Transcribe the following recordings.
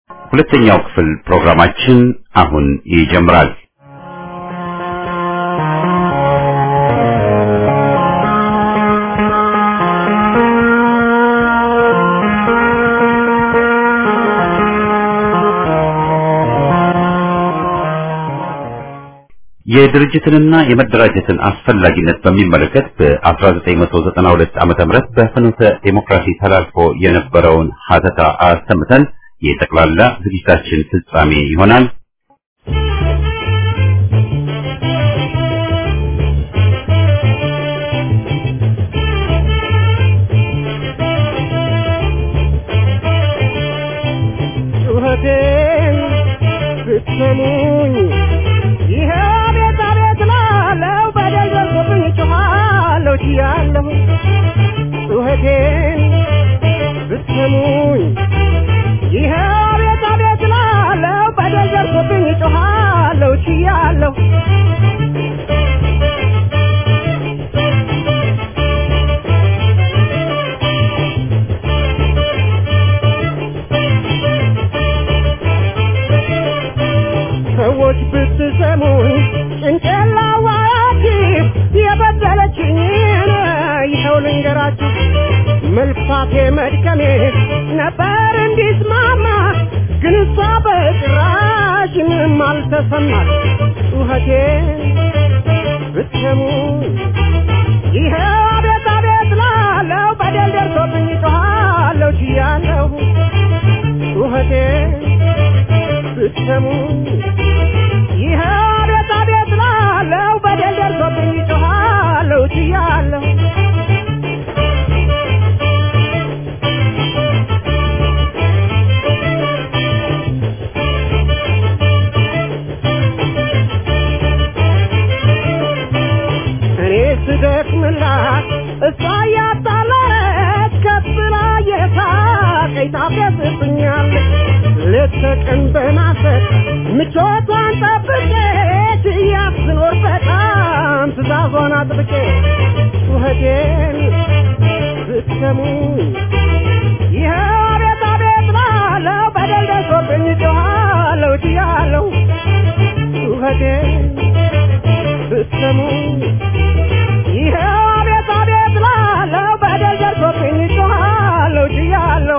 ሁለተኛው ክፍል ፕሮግራማችን አሁን ይጀምራል። የድርጅትንና የመደራጀትን አስፈላጊነት በሚመለከት በ1992 ዓመተ ምህረት በፍኖተ ዴሞክራሲ ተላልፎ የነበረውን ሀተታ አሰምተን የጠቅላላ ዝግጅታችን ፍጻሜ ይሆናል። ጩኸቴን ብትሰሙኝ ይሄ ቤት አቤት ላለው በደል ደርሶብኝ ጮኻለሁ ችያለሁ ጩኸቴን ብትሰሙኝ ይሄ ቤት አቤት ላለው በደል ደርሶብኝ ጮኻለሁ ችያለሁ ሰዎች ብትሰሙኝ ጭንቅላዋችሁ የበደለችኝን ይኸው ልንገራችሁ። መልፋቴ መድከሜ ነበር እንዲስማማ፣ ግን እሷ በጭራሽ ምንም አልተሰማት። ጩኸቴን ብትሰሙኝ ይኸው አቤት አቤት ላለው በደል ደርሶብኝ ጮኻለሁ ችያለሁ ጩኸቴን ብትሰሙኝ ይህ አቤት አቤት ላለው በደል ደርሶብኝ ጮኻለሁ ችያለሁ እኔ ስደክምላት እሷ እያጣላች ከፍ ብላ የሳቀኝ ታፌዝብኛለች ሌት ተቀን በማሰብ ምቾቷን ጠብቄ ትያት ስኖር በጣም ትእዛዟን አጥብቄ ጩኸቴን ብትሰሙኝ ይኸው አቤት አቤት ላለው በደል ደርሶብኝ ጮኻለሁ ችያለሁ ጩኸቴን ብትሰሙኝ ይኸው አቤት አቤት ላለው በደል ደርሶብኝ ጮኻለሁ ችያለሁ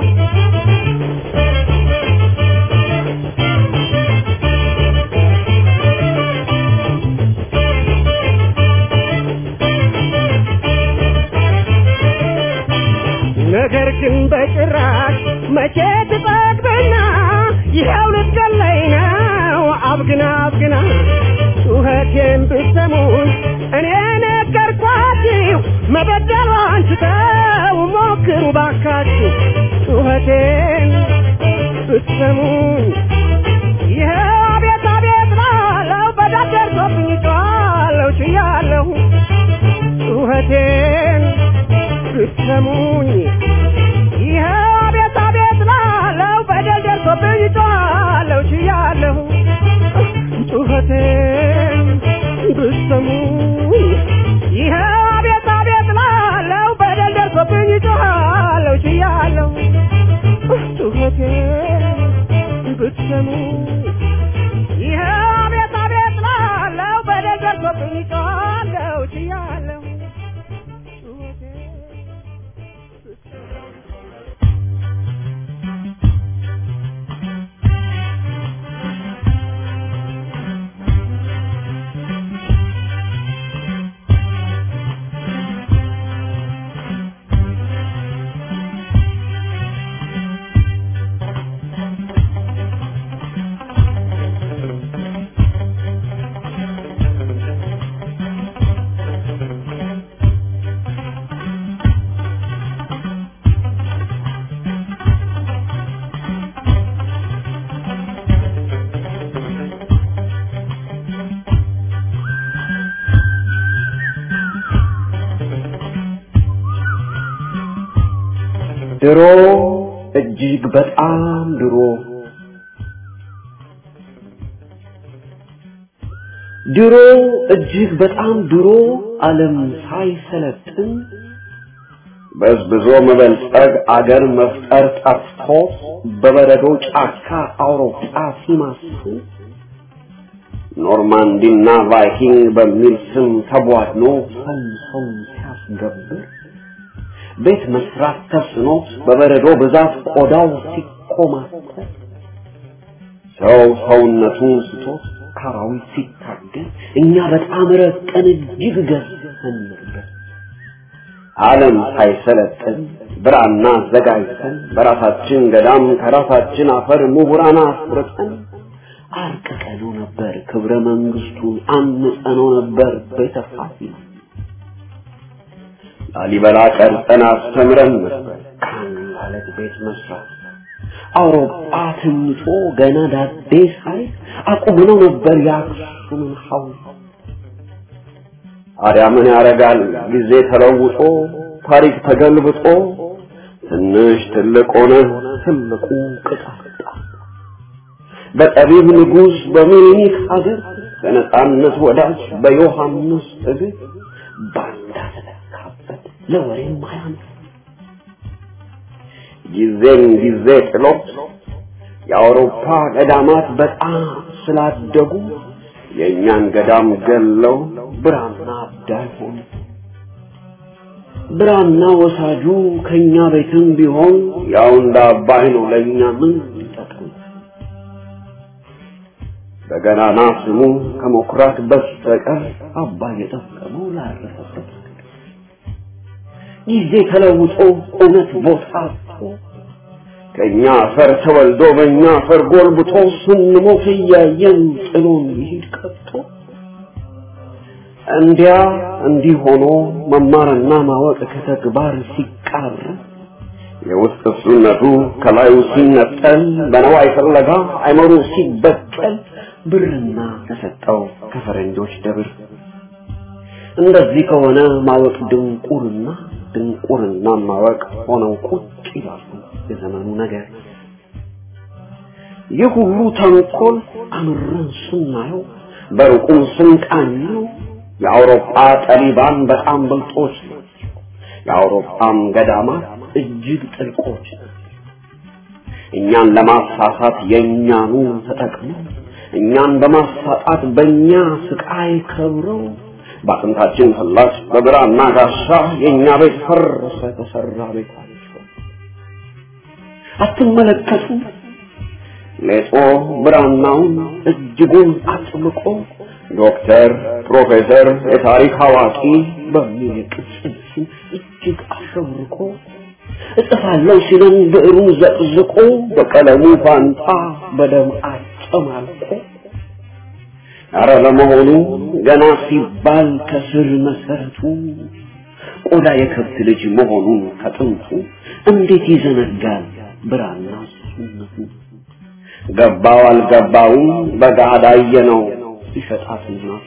ነገር ግን በጭራሽ መቼ ትጠግብና ይኸው ልትገለኝ ነው አብግና አብግና ጩኸቴን ብትሰሙኝ እኔ ነገርኳችሁ መበደሏን ትተው ሞክሩ ባካችሁ ጩኸቴን ብትሰሙኝ ይኸው አቤት አቤት ላለው በዳር ደርሶብኝ ጮኻለሁ ችያለሁ ጩኸቴን ብትሰሙኝ ይኸው አቤት አቤት ላለው በደል ደርሶብኝ ጮኻለሁ ችያለሁ ጩኸቴን ብትሰሙኝ ይኸው አቤት አቤት ላለው በደል ደርሶብኝ ጮኻለሁ ችያለሁ ጩኸቴን ብትሰሙኝ ይኸው አቤት አቤት ላለው በደል ደርሶብኝ ጮኻለሁ ችያለሁ ጩኸቴን ድሮ እጅግ በጣም ድሮ ድሮ እጅግ በጣም ድሮ ዓለም ሳይሰለጥን በዝብዞ መበልጸግ አገር መፍጠር ጠፍቶት በበረዶ ጫካ አውሮፓ ሲማስል ኖርማንዲና ቫይኪንግ በሚል ስም ተቧድኖ ሰው ሰው ሲያስገብር ቤት መስራት ተስኖት በበረዶ ብዛት ቆዳው ሲኮማተር ሰው ሰውነቱን ስቶት ካራዊት ሲታገል እኛ በጣም ረቀን እጅግ ገዝተን ነበር። ዓለም ሳይሰለጥን ብራና አዘጋጅተን በራሳችን ገዳም ከራሳችን አፈር ምሁራን አፍርጠን አርቅቀነው ነበር ክብረ መንግስቱን አንጸነው ነበር ቤተ ፋሲል ላሊበላ ቀርጸን አስተምረን ነበር ካን ማለት ቤት መስራት አውሮፓ ትንቶ ገና ዳዴ ሳይ አቁመነው ነበር የአክሱምን ሐውልት ታዲያ ምን ያደርጋል ጊዜ ተለውጦ ታሪክ ተገልብጦ ትንሽ ትልቅ ሆነ ትልቁ ቅጣጣ በጠቢብ ንጉሥ በሚኒክ ሀገር በነጻነት ወዳጅ በዮሐንስ እግር ባንዳ ተተካበት ለወሬም አያምር ጊዜም ጊዜ ጥሎት የአውሮፓ ገዳማት በጣም ስላደጉ የእኛን ገዳም ገለው ብራና አዳይ ሆኑ። ብራና ወሳጁ ከኛ ቤትም ቢሆን ያው እንደ አባይ ነው። ለእኛ ምን ይጠቅም? በገናና ስሙ ከመኩራት በስተቀር አባይ የጠቀመው ላረፈበት ጊዜ ተለውጦ እውነት ቦታ አጥቶ ከእኛ አፈር ተወልዶ በእኛ አፈር ጎልብቶ ስንሞት እያየን ጥሎን ይሄድ ቀጥቶ እንዲያ እንዲህ ሆኖ መማርና ማወቅ ከተግባር ሲቃር የውስጥ እሱነቱ ከላዩ ሲነጠል በነዋይ ፍለጋ አይመሩ ሲበቀል ብርና ተሰጠው ከፈረንጆች ደብር እንደዚህ ከሆነ ማወቅ ድንቁርና ድንቁርና ማወቅ ሆነው ቁጭ ይላሉ የዘመኑ ነገር ይህ ሁሉ ተንኮል አምረን ስናየው በሩቁም ስንቃኘው የአውሮፓ ጠቢባን በጣም ብልጦች ናቸው። የአውሮፓም ገዳማት እጅግ ጥልቆች ናቸው። እኛን ለማሳሳት የእኛኑ ተጠቅመው እኛን በማሳጣት በእኛ ስቃይ ከብረው በአጥንታችን ፍላጭ በብራና ጋሻ የእኛ ቤት ፈረሰ ተሰራ ቤታቸው አትመለከቱ ሌጦ ብራናውን እጅጉን አጥብቆ ዶክተር ፕሮፌሰር የታሪክ አዋቂ በሚል ቅጽል ስም እጅግ አሸብርቆ እጽፋለሁ ሲለን ብዕሩን ዘቅዝቆ በቀለሙ ፋንታ በደም አጨማልቆ አረ ለመሆኑ ገና ሲባል ከስር መሰረቱ ቆዳ የከብት ልጅ መሆኑን ከጥንቱ እንዴት ይዘነጋል ብራና ሱነቱ ገባው አልገባውም በጋዳ ነው ሲሸጣት እናቱ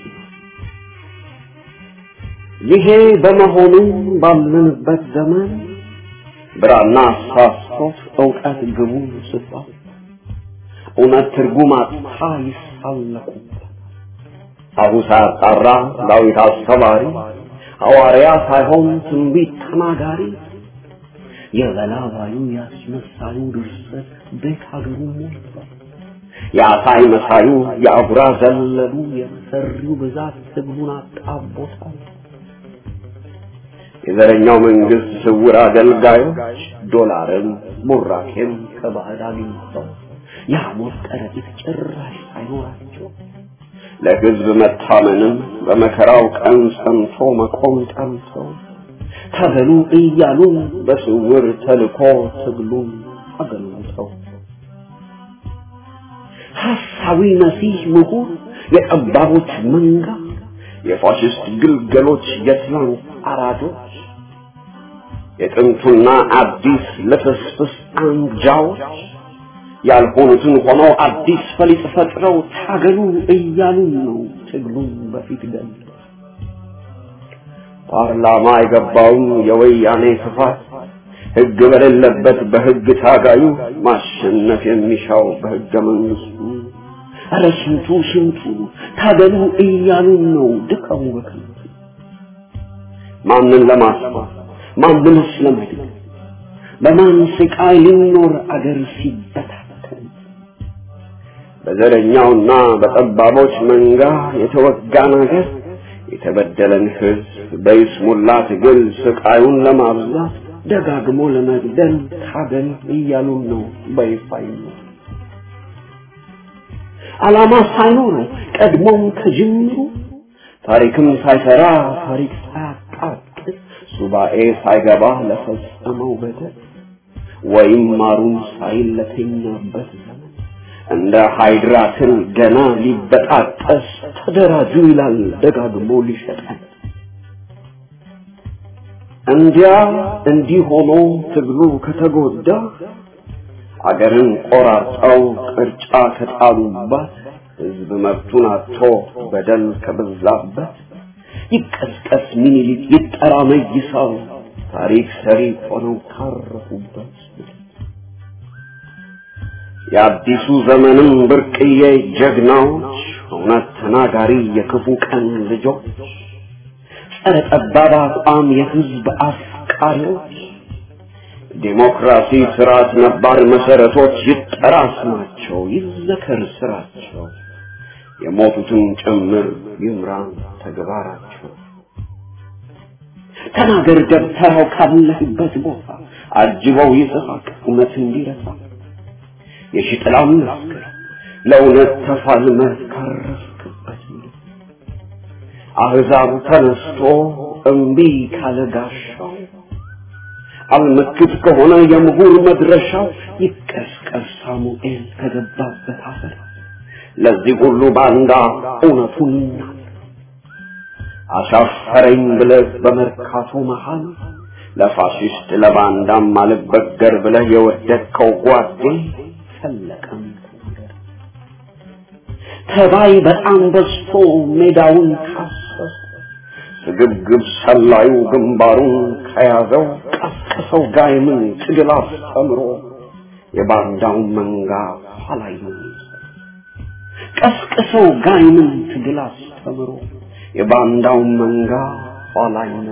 ይሄ በመሆኑ ባለንበት ዘመን ብራና አሳስቶት እውቀት ግቡ ስቷል እውነት ትርጉም አጥታ ይሳለቁበት አሁ ሳያጣራ ዳዊት አስተማሪ ሐዋርያ ሳይሆን ትንቢት ተናጋሪ የበላባዩ ያስመሳዩ ድርሰት ቤት ሀገሩ ሞልቷል። የአሳይ መሳዩ የአጉራ ዘለሉ የመሰሪው ብዛት ትግሉን አጣቦታል። የዘረኛው መንግስት ስውር አገልጋዮች ዶላርን ቡራኬም ከባዕድ አግኝተው የሐሞት ከረጢት ጭራሽ ሳይኖራቸው ለሕዝብ መታመንም በመከራው ቀን ጸንቶ መቆም ጠምተው ተበሉ እያሉ በስውር ተልኮ ትግሉን አገልግተው ሐሳዊ መሲህ ምሁር የጠባቦች መንጋ የፋሽስት ግልገሎች የትላንት አራጆች የጥንቱና አዲስ ልፍስፍስ አንጃዎች ያልሆኑትን ሆነው አዲስ ፈሊጥ ፈጥረው ታገሉ እያሉ ነው ትግሉን በፊት ገል ፓርላማ የገባውን የወያኔ ስፋት ህግ በሌለበት በህግ ታጋዩ ማሸነፍ የሚሻው በህገ መንግስቱ ኧረ ስንቱ ስንቱ ታገሉ እያሉን ነው ድካሙ በከንቱ ማንን ለማስፋት ማንም ስለማይድን በማን ስቃይ ሊኖር አገር ሲበታተን በዘረኛውና በጠባቦች መንጋ የተወጋን አገር የተበደለን ሕዝብ በይስሙላ ትግል ስቃዩን ለማብዛት ደጋግሞ ለመግደል ታገል እያሉን ነው በይፋ ዓላማ ሳይኖረው ቀድሞም ከጅምሩ ታሪክም ሳይሰራ ታሪክ ሳያቃጥል ሱባኤ ሳይገባ ለፈጸመው በደል ወይም ማሩን ሳይል ለተኛበት ዘመን እንደ ሃይድራ ትል ገና ሊበጣጠስ ተደራጁ ይላል ደጋግሞ ሊሸጠን። እንዲያ እንዲህ ሆኖ ትግሉ ከተጎዳ አገርን ቆራርጠው ቅርጫ ከጣሉባት ህዝብ መብቱን አጥቶ በደል ከበዛበት ይቀስቀስ ሚኒሊክ ይጠራ መይሳው ታሪክ ሰሪ ሆነው ካረፉበት የአዲሱ ዘመንም ብርቅዬ ጀግናዎች እውነት ተናጋሪ የክፉ ቀን ልጆች ጸረ ጠባብ አቋም የህዝብ አፍቃሪዎች ዲሞክራሲ ስርዓት ነባር መሰረቶች ይጠራ ስማቸው ይዘከር ስራቸው የሞቱትን ጭምር ይምራን ተግባራቸው ተናገር ደብተራው ካለህበት ቦታ አጅበው ይስሐቅ እውነት እንዲረሳ የሽጥላም መስክር ለእውነት ተፋልመህ ካረፍክበት አህዛብ ተነስቶ እምቢ ካለ ጋሻው አልመክት ከሆነ የምሁር መድረሻው ይቀስቀስ ሳሙኤል ከገባበት አፈር ለዚህ ሁሉ ባንዳ እውነቱን ይናገር አሻፈረኝ ብለህ በመርካቶ መሃል ለፋሽስት ለባንዳም አልበገር ብለህ የወደድከው ጓዴ ፈለቀም ተናገር ተባይ በጣም በዝቶ ሜዳውን ካሰሰ ስግብግብ ሰላዩ ግንባሩን ከያዘው ቀስቅሰው ጋይምን ትግል አስተምሮ የባንዳውን መንጋ ኋላ ቀስቅሰው ጋይምን ትግል አስተምሮ የባንዳውን መንጋ ኋላ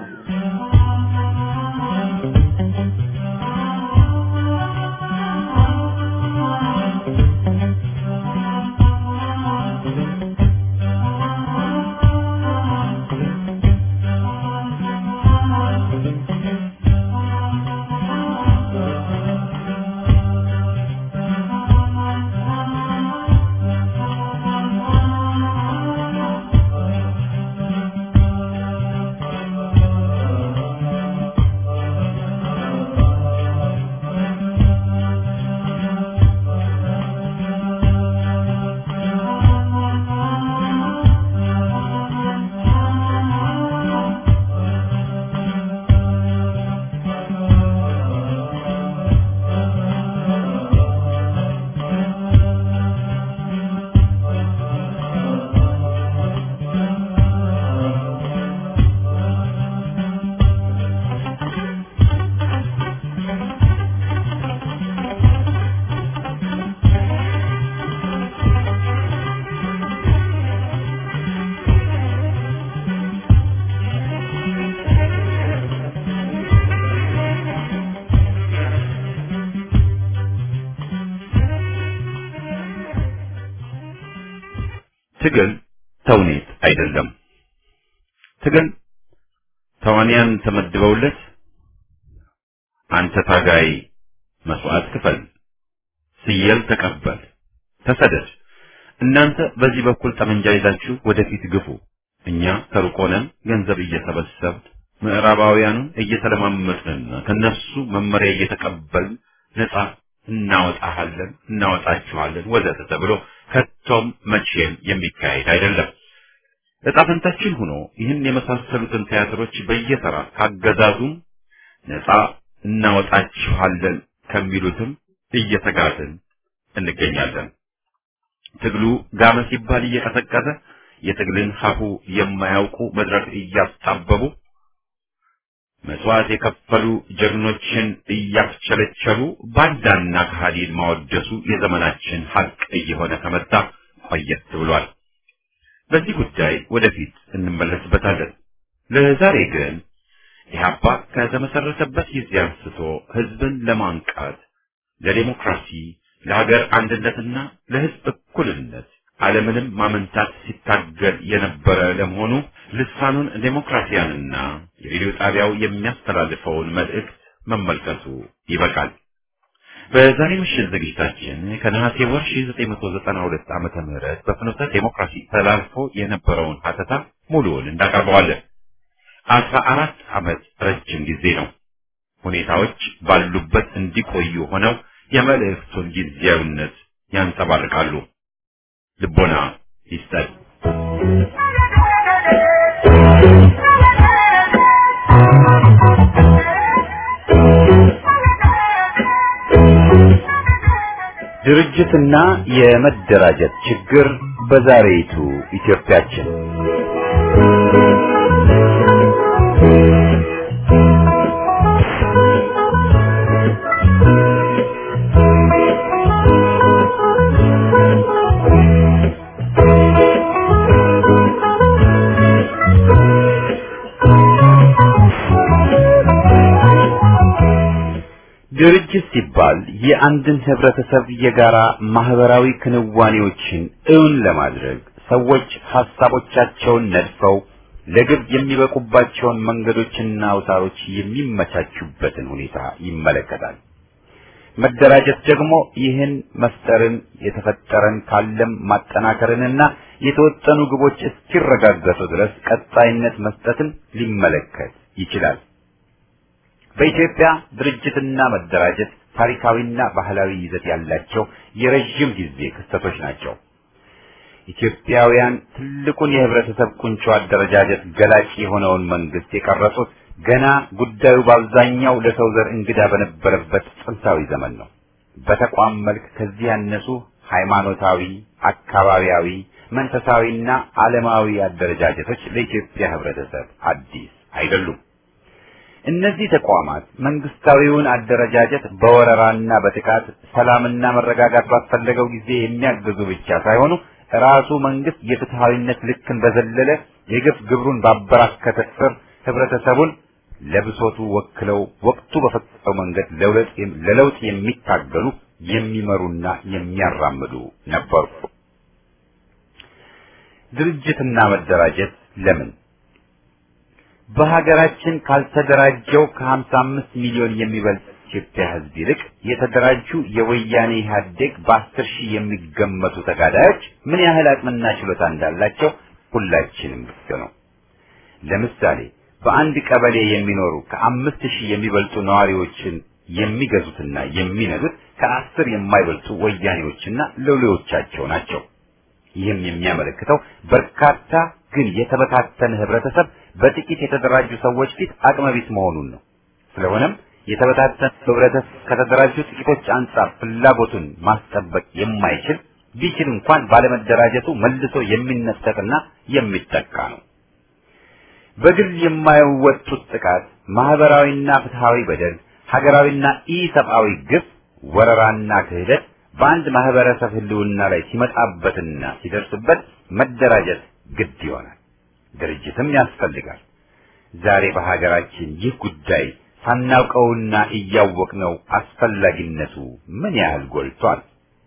ትግል ተውኔት አይደለም። ትግል ተዋንያን ተመድበውለት አንተ ታጋይ መስዋዕት ክፈል፣ ስየል ተቀበል፣ ተሰደድ፣ እናንተ በዚህ በኩል ጠመንጃ ይዛችሁ ወደፊት ግፉ፣ እኛ ከሩቅ ሆነን ገንዘብ እየሰበሰብን ምዕራባውያኑን እየተለማመጥንና ከነሱ መመሪያ እየተቀበልን ነፃ እናወጣሃለን፣ እናወጣችኋለን ወዘተ ተብሎ ከቶም መቼም የሚካሄድ አይደለም። ዕጣ ፈንታችን ሆኖ ይህን የመሳሰሉትን ቲያትሮች በየተራ ካገዛዙም ነፃ እናወጣችኋለን ከሚሉትም እየተጋዝን እንገኛለን። ትግሉ ጋመ ሲባል እየቀሰቀሰ የትግልን ሀሁ የማያውቁ መድረክ እያስጣበቡ መስዋዕት የከፈሉ ጀግኖችን እያስቸለቸሉ ባንዳና ከሃዲን ማወደሱ የዘመናችን ሀቅ እየሆነ ከመጣ ቆየት ብሏል። በዚህ ጉዳይ ወደፊት እንመለስበታለን። ለዛሬ ግን ኢህአፓ ከተመሰረተበት ጊዜ አንስቶ ህዝብን ለማንቃት ለዴሞክራሲ፣ ለሀገር አንድነትና ለህዝብ እኩልነት ዓለምንም ማመንታት ሲታገል የነበረ ለመሆኑ ልሳኑን ዴሞክራሲያንና የሬዲዮ ጣቢያው የሚያስተላልፈውን መልእክት መመልከቱ ይበቃል። በዛሬ ምሽት ዝግጅታችን ከነሐሴ ወር 1992 ዓመተ ምህረት በፍኖተ ዴሞክራሲ ተላልፎ የነበረውን ሀተታ ሙሉውን እንዳቀርበዋለን። አስራ አራት ዓመት ረጅም ጊዜ ነው። ሁኔታዎች ባሉበት እንዲቆዩ ሆነው የመልእክቱን ጊዜያዊነት ያንጸባርቃሉ። ልቦና ይስጠን። ድርጅትና የመደራጀት ችግር በዛሬይቱ ኢትዮጵያችን ድርጅት ሲባል የአንድን ህብረተሰብ የጋራ ማህበራዊ ክንዋኔዎችን እውን ለማድረግ ሰዎች ሐሳቦቻቸውን ነድፈው ለግብ የሚበቁባቸውን መንገዶችና አውታሮች የሚመቻቹበትን ሁኔታ ይመለከታል። መደራጀት ደግሞ ይህን መፍጠርን የተፈጠረን ካለም ማጠናከርንና የተወጠኑ ግቦች እስኪረጋገጡ ድረስ ቀጣይነት መስጠትን ሊመለከት ይችላል። በኢትዮጵያ ድርጅትና መደራጀት ታሪካዊና ባህላዊ ይዘት ያላቸው የረዥም ጊዜ ክስተቶች ናቸው። ኢትዮጵያውያን ትልቁን የህብረተሰብ ቁንጮ አደረጃጀት ገላጭ የሆነውን መንግስት የቀረጹት ገና ጉዳዩ በአብዛኛው ለሰው ዘር እንግዳ በነበረበት ጥንታዊ ዘመን ነው። በተቋም መልክ ከዚህ ያነሱ ሃይማኖታዊ፣ አካባቢያዊ፣ መንፈሳዊና ዓለማዊ አደረጃጀቶች ለኢትዮጵያ ህብረተሰብ አዲስ አይደሉም። እነዚህ ተቋማት መንግስታዊውን አደረጃጀት በወረራና በጥቃት ሰላምና መረጋጋት ባስፈለገው ጊዜ የሚያግዙ ብቻ ሳይሆኑ ራሱ መንግስት የፍትሃዊነት ልክን በዘለለ የግፍ ግብሩን ባበራከተ ስር ህብረተሰቡን ለብሶቱ ወክለው ወቅቱ በፈቀደው መንገድ ለለውጥ የሚታገሉ የሚመሩና የሚያራምዱ ነበሩ። ድርጅትና መደራጀት ለምን በሀገራችን ካልተደራጀው ከ55 ሚሊዮን የሚበልጥ ኢትዮጵያ ህዝብ ይልቅ የተደራጁ የወያኔ ኢህአዴግ በአስር ሺህ የሚገመቱ ተጋዳዮች ምን ያህል አቅምና ችሎታ እንዳላቸው ሁላችንም ግልጽ ነው። ለምሳሌ በአንድ ቀበሌ የሚኖሩ ከአምስት ሺህ የሚበልጡ ነዋሪዎችን የሚገዙትና የሚነዱት ከአስር የማይበልጡ ወያኔዎችና ሎሌዎቻቸው ናቸው። ይህም የሚያመለክተው በርካታ ግን የተበታተነ ህብረተሰብ በጥቂት የተደራጁ ሰዎች ፊት አቅመቢስ መሆኑን ነው። ስለሆነም የተበታተነ ህብረተሰብ ከተደራጁ ጥቂቶች አንጻር ፍላጎቱን ማስጠበቅ የማይችል ቢችል እንኳን ባለመደራጀቱ መልሶ የሚነጠቅና የሚጠቃ ነው። በግል የማይወጡት ጥቃት፣ ማህበራዊና ፍትሃዊ በደል፣ ሀገራዊና ኢሰብአዊ ግፍ፣ ወረራና ክህደት በአንድ ማህበረሰብ ህልውና ላይ ሲመጣበትና ሲደርስበት መደራጀት ግድ ይሆናል። ድርጅትም ያስፈልጋል። ዛሬ በሀገራችን ይህ ጉዳይ ሳናውቀውና እያወቅነው አስፈላጊነቱ ምን ያህል ጎልቷል።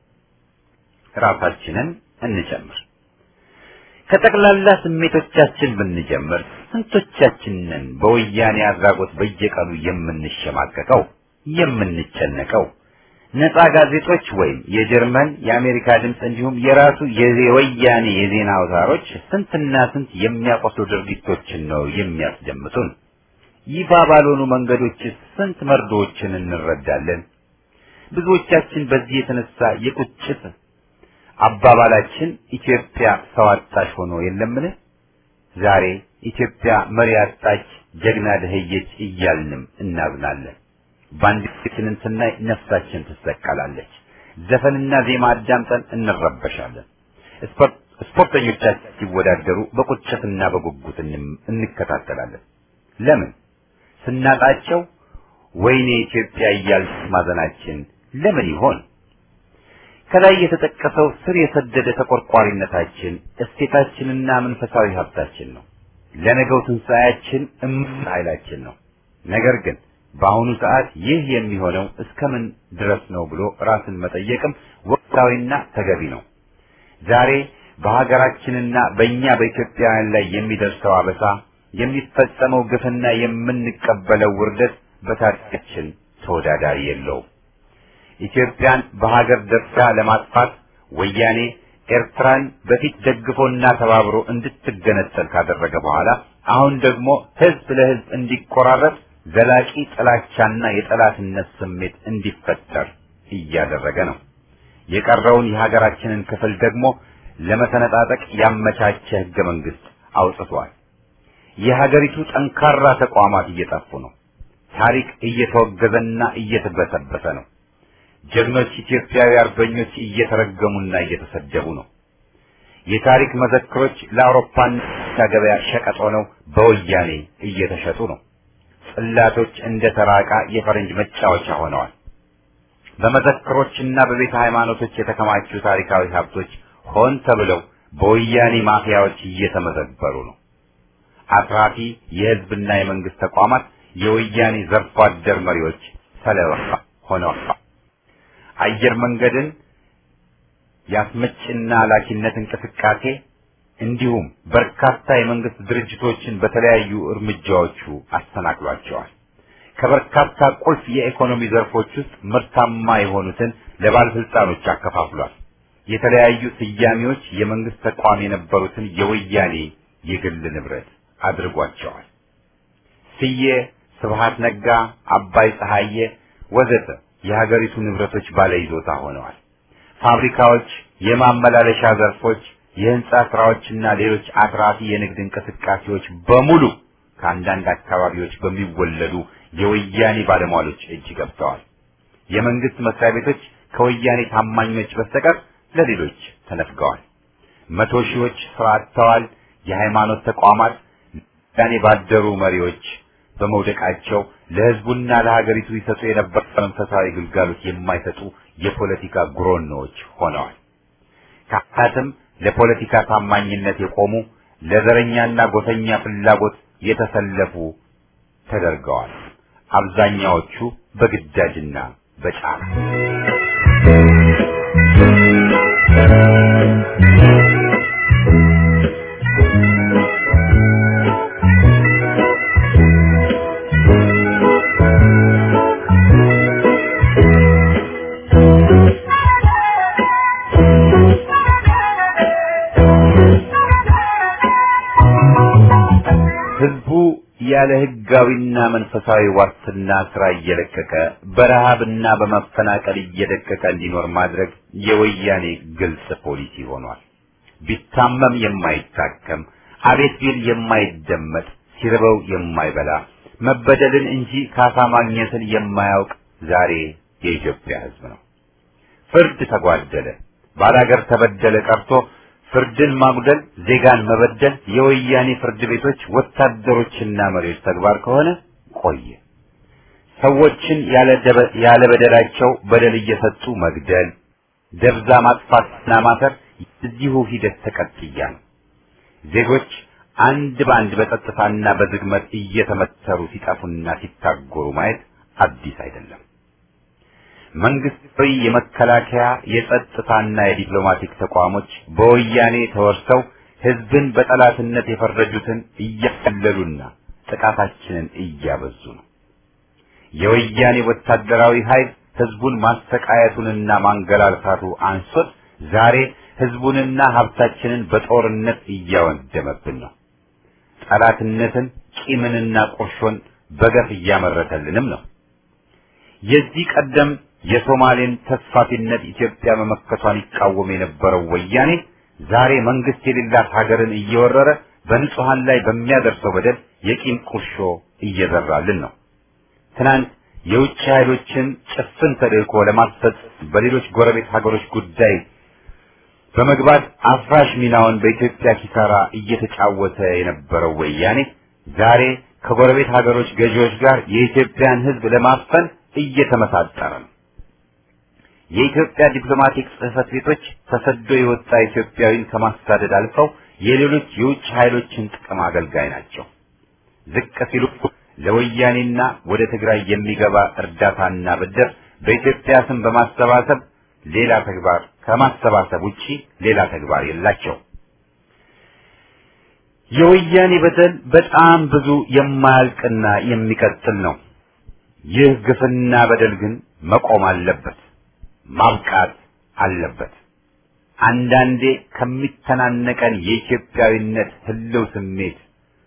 ራሳችንን እንጨምር። ከጠቅላላ ስሜቶቻችን ብንጀምር ስንቶቻችንን በወያኔ አድራጎት በየቀኑ የምንሸማቀቀው የምንጨነቀው ነፃ ጋዜጦች ወይም የጀርመን የአሜሪካ ድምፅ እንዲሁም የራሱ የወያኔ የዜና አውታሮች ስንትና ስንት የሚያቆስሉ ድርጊቶችን ነው የሚያስደምጡን። ይፋ ባልሆኑ መንገዶች ስንት መርዶዎችን እንረዳለን። ብዙዎቻችን በዚህ የተነሳ የቁጭት አባባላችን ኢትዮጵያ ሰው አጣሽ ሆኖ የለምን? ዛሬ ኢትዮጵያ መሪ አጣች፣ ጀግና ደህየች እያልንም እናዝናለን። ባንዲራችንን ስናይ ነፍሳችን ትሰቀላለች። ዘፈንና ዜማ አዳምጠን እንረበሻለን። ስፖርተኞቻችን ሲወዳደሩ በቁጭትና በጉጉት እንከታተላለን። ለምን? ስናጣቸው ወይኔ ኢትዮጵያ እያልን ማዘናችን ለምን ይሆን? ከላይ የተጠቀሰው ስር የሰደደ ተቆርቋሪነታችን እሴታችንና መንፈሳዊ ሀብታችን ነው። ለነገው ትንሣኤያችን እምቅ ኃይላችን ነው። ነገር ግን በአሁኑ ሰዓት ይህ የሚሆነው እስከምን ድረስ ነው ብሎ ራስን መጠየቅም ወቅታዊና ተገቢ ነው። ዛሬ በሀገራችንና በእኛ በኢትዮጵያውያን ላይ የሚደርሰው አበሳ፣ የሚፈጸመው ግፍና የምንቀበለው ውርደት በታሪካችን ተወዳዳሪ የለውም። ኢትዮጵያን በሀገር ደረጃ ለማጥፋት ወያኔ ኤርትራን በፊት ደግፎና ተባብሮ እንድትገነጠል ካደረገ በኋላ አሁን ደግሞ ህዝብ ለህዝብ እንዲቆራረጥ ዘላቂ ጥላቻና የጠላትነት ስሜት እንዲፈጠር እያደረገ ነው። የቀረውን የሀገራችንን ክፍል ደግሞ ለመሰነጣጠቅ ያመቻቸ ህገ መንግስት አውጥቷል። የሀገሪቱ ጠንካራ ተቋማት እየጠፉ ነው። ታሪክ እየተወገዘና እየተበሰበሰ ነው። ጀግኖች ኢትዮጵያዊ አርበኞች እየተረገሙና እየተሰደቡ ነው። የታሪክ መዘክሮች ለአውሮፓና ገበያ ሸቀጥ ሆነው በወያኔ እየተሸጡ ነው። ጽላቶች እንደ ተራቃ የፈረንጅ መጫወቻ ሆነዋል። በመዘክሮችና በቤተ ሃይማኖቶች የተከማቹ ታሪካዊ ሀብቶች ሆን ተብለው በወያኔ ማፊያዎች እየተመዘበሩ ነው። አትራፊ የህዝብና የመንግስት ተቋማት የወያኔ ዘርፎ አደር መሪዎች ሰለባ ሆነዋል። አየር መንገድን የአስመጭና ላኪነት እንቅስቃሴ እንዲሁም በርካታ የመንግስት ድርጅቶችን በተለያዩ እርምጃዎቹ አስተናግሏቸዋል። ከበርካታ ቁልፍ የኢኮኖሚ ዘርፎች ውስጥ ምርታማ የሆኑትን ለባለስልጣኖች አከፋፍሏል። የተለያዩ ስያሜዎች የመንግስት ተቋም የነበሩትን የወያኔ የግል ንብረት አድርጓቸዋል። ስዬ፣ ስብሃት ነጋ፣ አባይ ፀሐዬ ወዘተ የሀገሪቱ ንብረቶች ባለይዞታ ሆነዋል። ፋብሪካዎች፣ የማመላለሻ ዘርፎች፣ የህንጻ ስራዎችና ሌሎች አትራፊ የንግድ እንቅስቃሴዎች በሙሉ ከአንዳንድ አካባቢዎች በሚወለዱ የወያኔ ባለሟሎች እጅ ገብተዋል። የመንግስት መስሪያ ቤቶች ከወያኔ ታማኞች በስተቀር ለሌሎች ተነፍገዋል። መቶ ሺዎች ስራ አጥተዋል። የሃይማኖት ተቋማት ያኔ ባደሩ መሪዎች በመውደቃቸው ለህዝቡና ለሀገሪቱ ይሰጡ የነበረ መንፈሳዊ ግልጋሎት የማይሰጡ የፖለቲካ ጉሮኖዎች ሆነዋል። ካህናትም ለፖለቲካ ታማኝነት የቆሙ ለዘረኛና ጎሰኛ ፍላጎት የተሰለፉ ተደርገዋል። አብዛኛዎቹ በግዳጅና በጫና ህዝቡ ያለ ህጋዊና መንፈሳዊ ዋስትና ስራ እየለቀቀ በረሃብና በመፈናቀል እየደቀቀ እንዲኖር ማድረግ የወያኔ ግልጽ ፖሊሲ ሆኗል። ቢታመም የማይታከም አቤት ቢል የማይደመጥ ሲርበው የማይበላ መበደልን እንጂ ካሳ ማግኘትን የማያውቅ ዛሬ የኢትዮጵያ ህዝብ ነው። ፍርድ ተጓደለ፣ ባላገር ተበደለ ቀርቶ ፍርድን ማጉደል፣ ዜጋን መበደል የወያኔ ፍርድ ቤቶች ወታደሮችና መሪዎች ተግባር ከሆነ ቆየ። ሰዎችን ያለ በደላቸው በደል እየሰጡ መግደል፣ ደብዛ ማጥፋትና ማሰር እዚሁ ሂደት ተቀጥያ ነው። ዜጎች አንድ በአንድ በጸጥታና በዝግመት እየተመተሩ ሲጠፉና ሲታጎሩ ማየት አዲስ አይደለም። መንግስታዊ የመከላከያ የጸጥታና የዲፕሎማቲክ ተቋሞች በወያኔ ተወርሰው ህዝብን በጠላትነት የፈረጁትን እያቀለሉና ጥቃታችንን እያበዙ ነው። የወያኔ ወታደራዊ ኃይል ህዝቡን ማሰቃየቱንና ማንገላልታቱ አንሶት ዛሬ ህዝቡንና ሀብታችንን በጦርነት እያወደመብን ነው። ጠላትነትን፣ ቂምንና ቁርሾን በገፍ እያመረተልንም ነው። የዚህ ቀደም የሶማሌን ተስፋፊነት ኢትዮጵያ መመከቷን ይቃወም የነበረው ወያኔ ዛሬ መንግስት የሌላት ሀገርን እየወረረ በንጹሃን ላይ በሚያደርሰው በደል የቂም ቁርሾ እየዘራልን ነው። ትናንት የውጭ ኃይሎችን ጭፍን ተልእኮ ለማስፈጸም በሌሎች ጎረቤት ሀገሮች ጉዳይ በመግባት አፍራሽ ሚናውን በኢትዮጵያ ኪሳራ እየተጫወተ የነበረው ወያኔ ዛሬ ከጎረቤት ሀገሮች ገዢዎች ጋር የኢትዮጵያን ህዝብ ለማፈን እየተመሳጠረ ነው። የኢትዮጵያ ዲፕሎማቲክ ጽህፈት ቤቶች ተሰዶ የወጣ ኢትዮጵያዊን ከማሳደድ አልፈው የሌሎች የውጭ ኃይሎችን ጥቅም አገልጋይ ናቸው። ዝቅ ሲሉ ለወያኔና ወደ ትግራይ የሚገባ እርዳታና ብድር በኢትዮጵያ ስም በማሰባሰብ ሌላ ተግባር ከማሰባሰብ ውጪ ሌላ ተግባር የላቸው። የወያኔ በደል በጣም ብዙ የማያልቅና የሚቀጥል ነው። ይህ ግፍና በደል ግን መቆም አለበት፣ ማብቃት አለበት። አንዳንዴ ከሚተናነቀን የኢትዮጵያዊነት ህልው ስሜት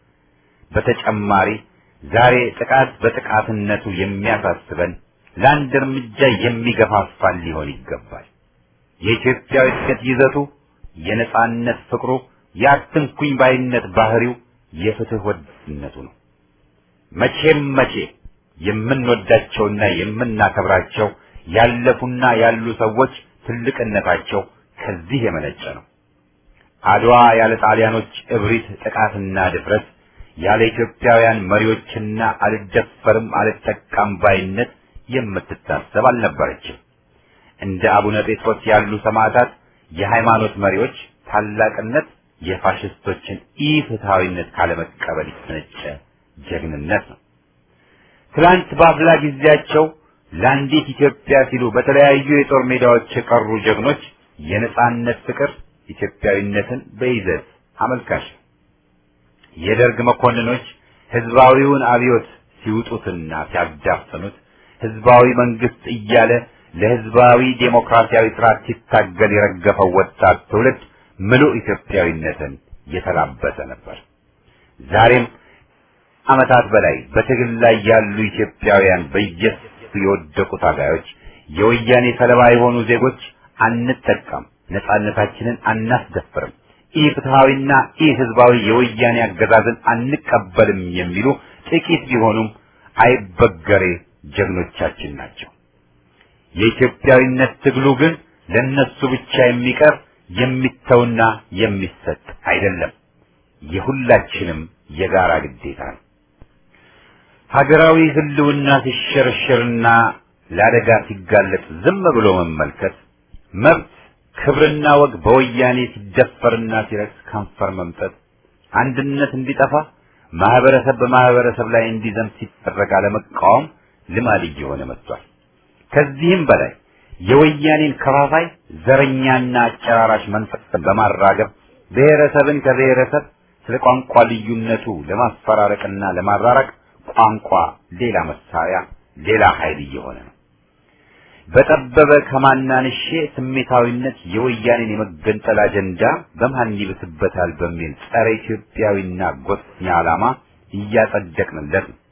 በተጨማሪ ዛሬ ጥቃት በጥቃትነቱ የሚያሳስበን ለአንድ እርምጃ የሚገፋፋን ሊሆን ይገባል። የኢትዮጵያዊነት ይዘቱ፣ የነጻነት ፍቅሩ፣ የአትንኩኝ ባይነት ባህሪው፣ የፍትህ ወዳድነቱ ነው። መቼም መቼ የምንወዳቸውና የምናከብራቸው ያለፉና ያሉ ሰዎች ትልቅነታቸው ከዚህ የመነጨ ነው። አድዋ ያለ ጣሊያኖች እብሪት፣ ጥቃትና ድፍረት ያለ ኢትዮጵያውያን መሪዎችና አልደፈርም አልጠቃም ባይነት የምትታሰብ አልነበረችም። እንደ አቡነ ጴጥሮስ ያሉ ሰማዕታት የሃይማኖት መሪዎች ታላቅነት የፋሽስቶችን ኢፍትሐዊነት ካለመቀበል የተነጨ ጀግንነት ነው። ትላንት በአፍላ ጊዜያቸው ለአንዲት ኢትዮጵያ ሲሉ በተለያዩ የጦር ሜዳዎች የቀሩ ጀግኖች የነጻነት ፍቅር ኢትዮጵያዊነትን በይዘት አመልካች ነው። የደርግ መኮንኖች ህዝባዊውን አብዮት ሲውጡትና ሲያዳፍኑት ህዝባዊ መንግስት እያለ ለህዝባዊ ዴሞክራሲያዊ ስርዓት ሲታገል የረገፈው ወጣት ትውልድ ምሉእ ኢትዮጵያዊነትን የተላበሰ ነበር። ዛሬም ዓመታት በላይ በትግል ላይ ያሉ ኢትዮጵያውያን በየሱ የወደቁ ታጋዮች፣ የወያኔ ሰለባ የሆኑ ዜጎች አንጠቃም፣ ነጻነታችንን አናስደፍርም፣ ኢ ፍትሐዊና ኢ ህዝባዊ የወያኔ አገዛዝን አንቀበልም የሚሉ ጥቂት ቢሆኑም አይበገሬ ጀግኖቻችን ናቸው። የኢትዮጵያዊነት ትግሉ ግን ለነሱ ብቻ የሚቀር የሚተውና የሚሰጥ አይደለም። የሁላችንም የጋራ ግዴታ ነው። ሀገራዊ ህልውና ሲሸረሸርና ለአደጋ ሲጋለጥ ዝም ብሎ መመልከት፣ መብት ክብርና ወግ በወያኔ ሲደፈርና ሲረክስ ከንፈር መምጠጥ፣ አንድነት እንዲጠፋ ማህበረሰብ በማህበረሰብ ላይ እንዲዘምት ሲደረግ አለመቃወም ልማድ እየሆነ መጥቷል። ከዚህም በላይ የወያኔን ከፋፋይ ዘረኛና አጨራራሽ መንፈስ በማራገብ ብሔረሰብን ከብሔረሰብ ስለ ቋንቋ ልዩነቱ ለማፈራረቅና ለማራራቅ ቋንቋ ሌላ መሳሪያ፣ ሌላ ኃይል እየሆነ ነው። በጠበበ ከማናንሼ ስሜታዊነት የወያኔን የመገንጠል አጀንዳ በማን ይብስበታል በሚል ጸረ ኢትዮጵያዊና ጎሰኛ ዓላማ እያጸደቅንለት ነው።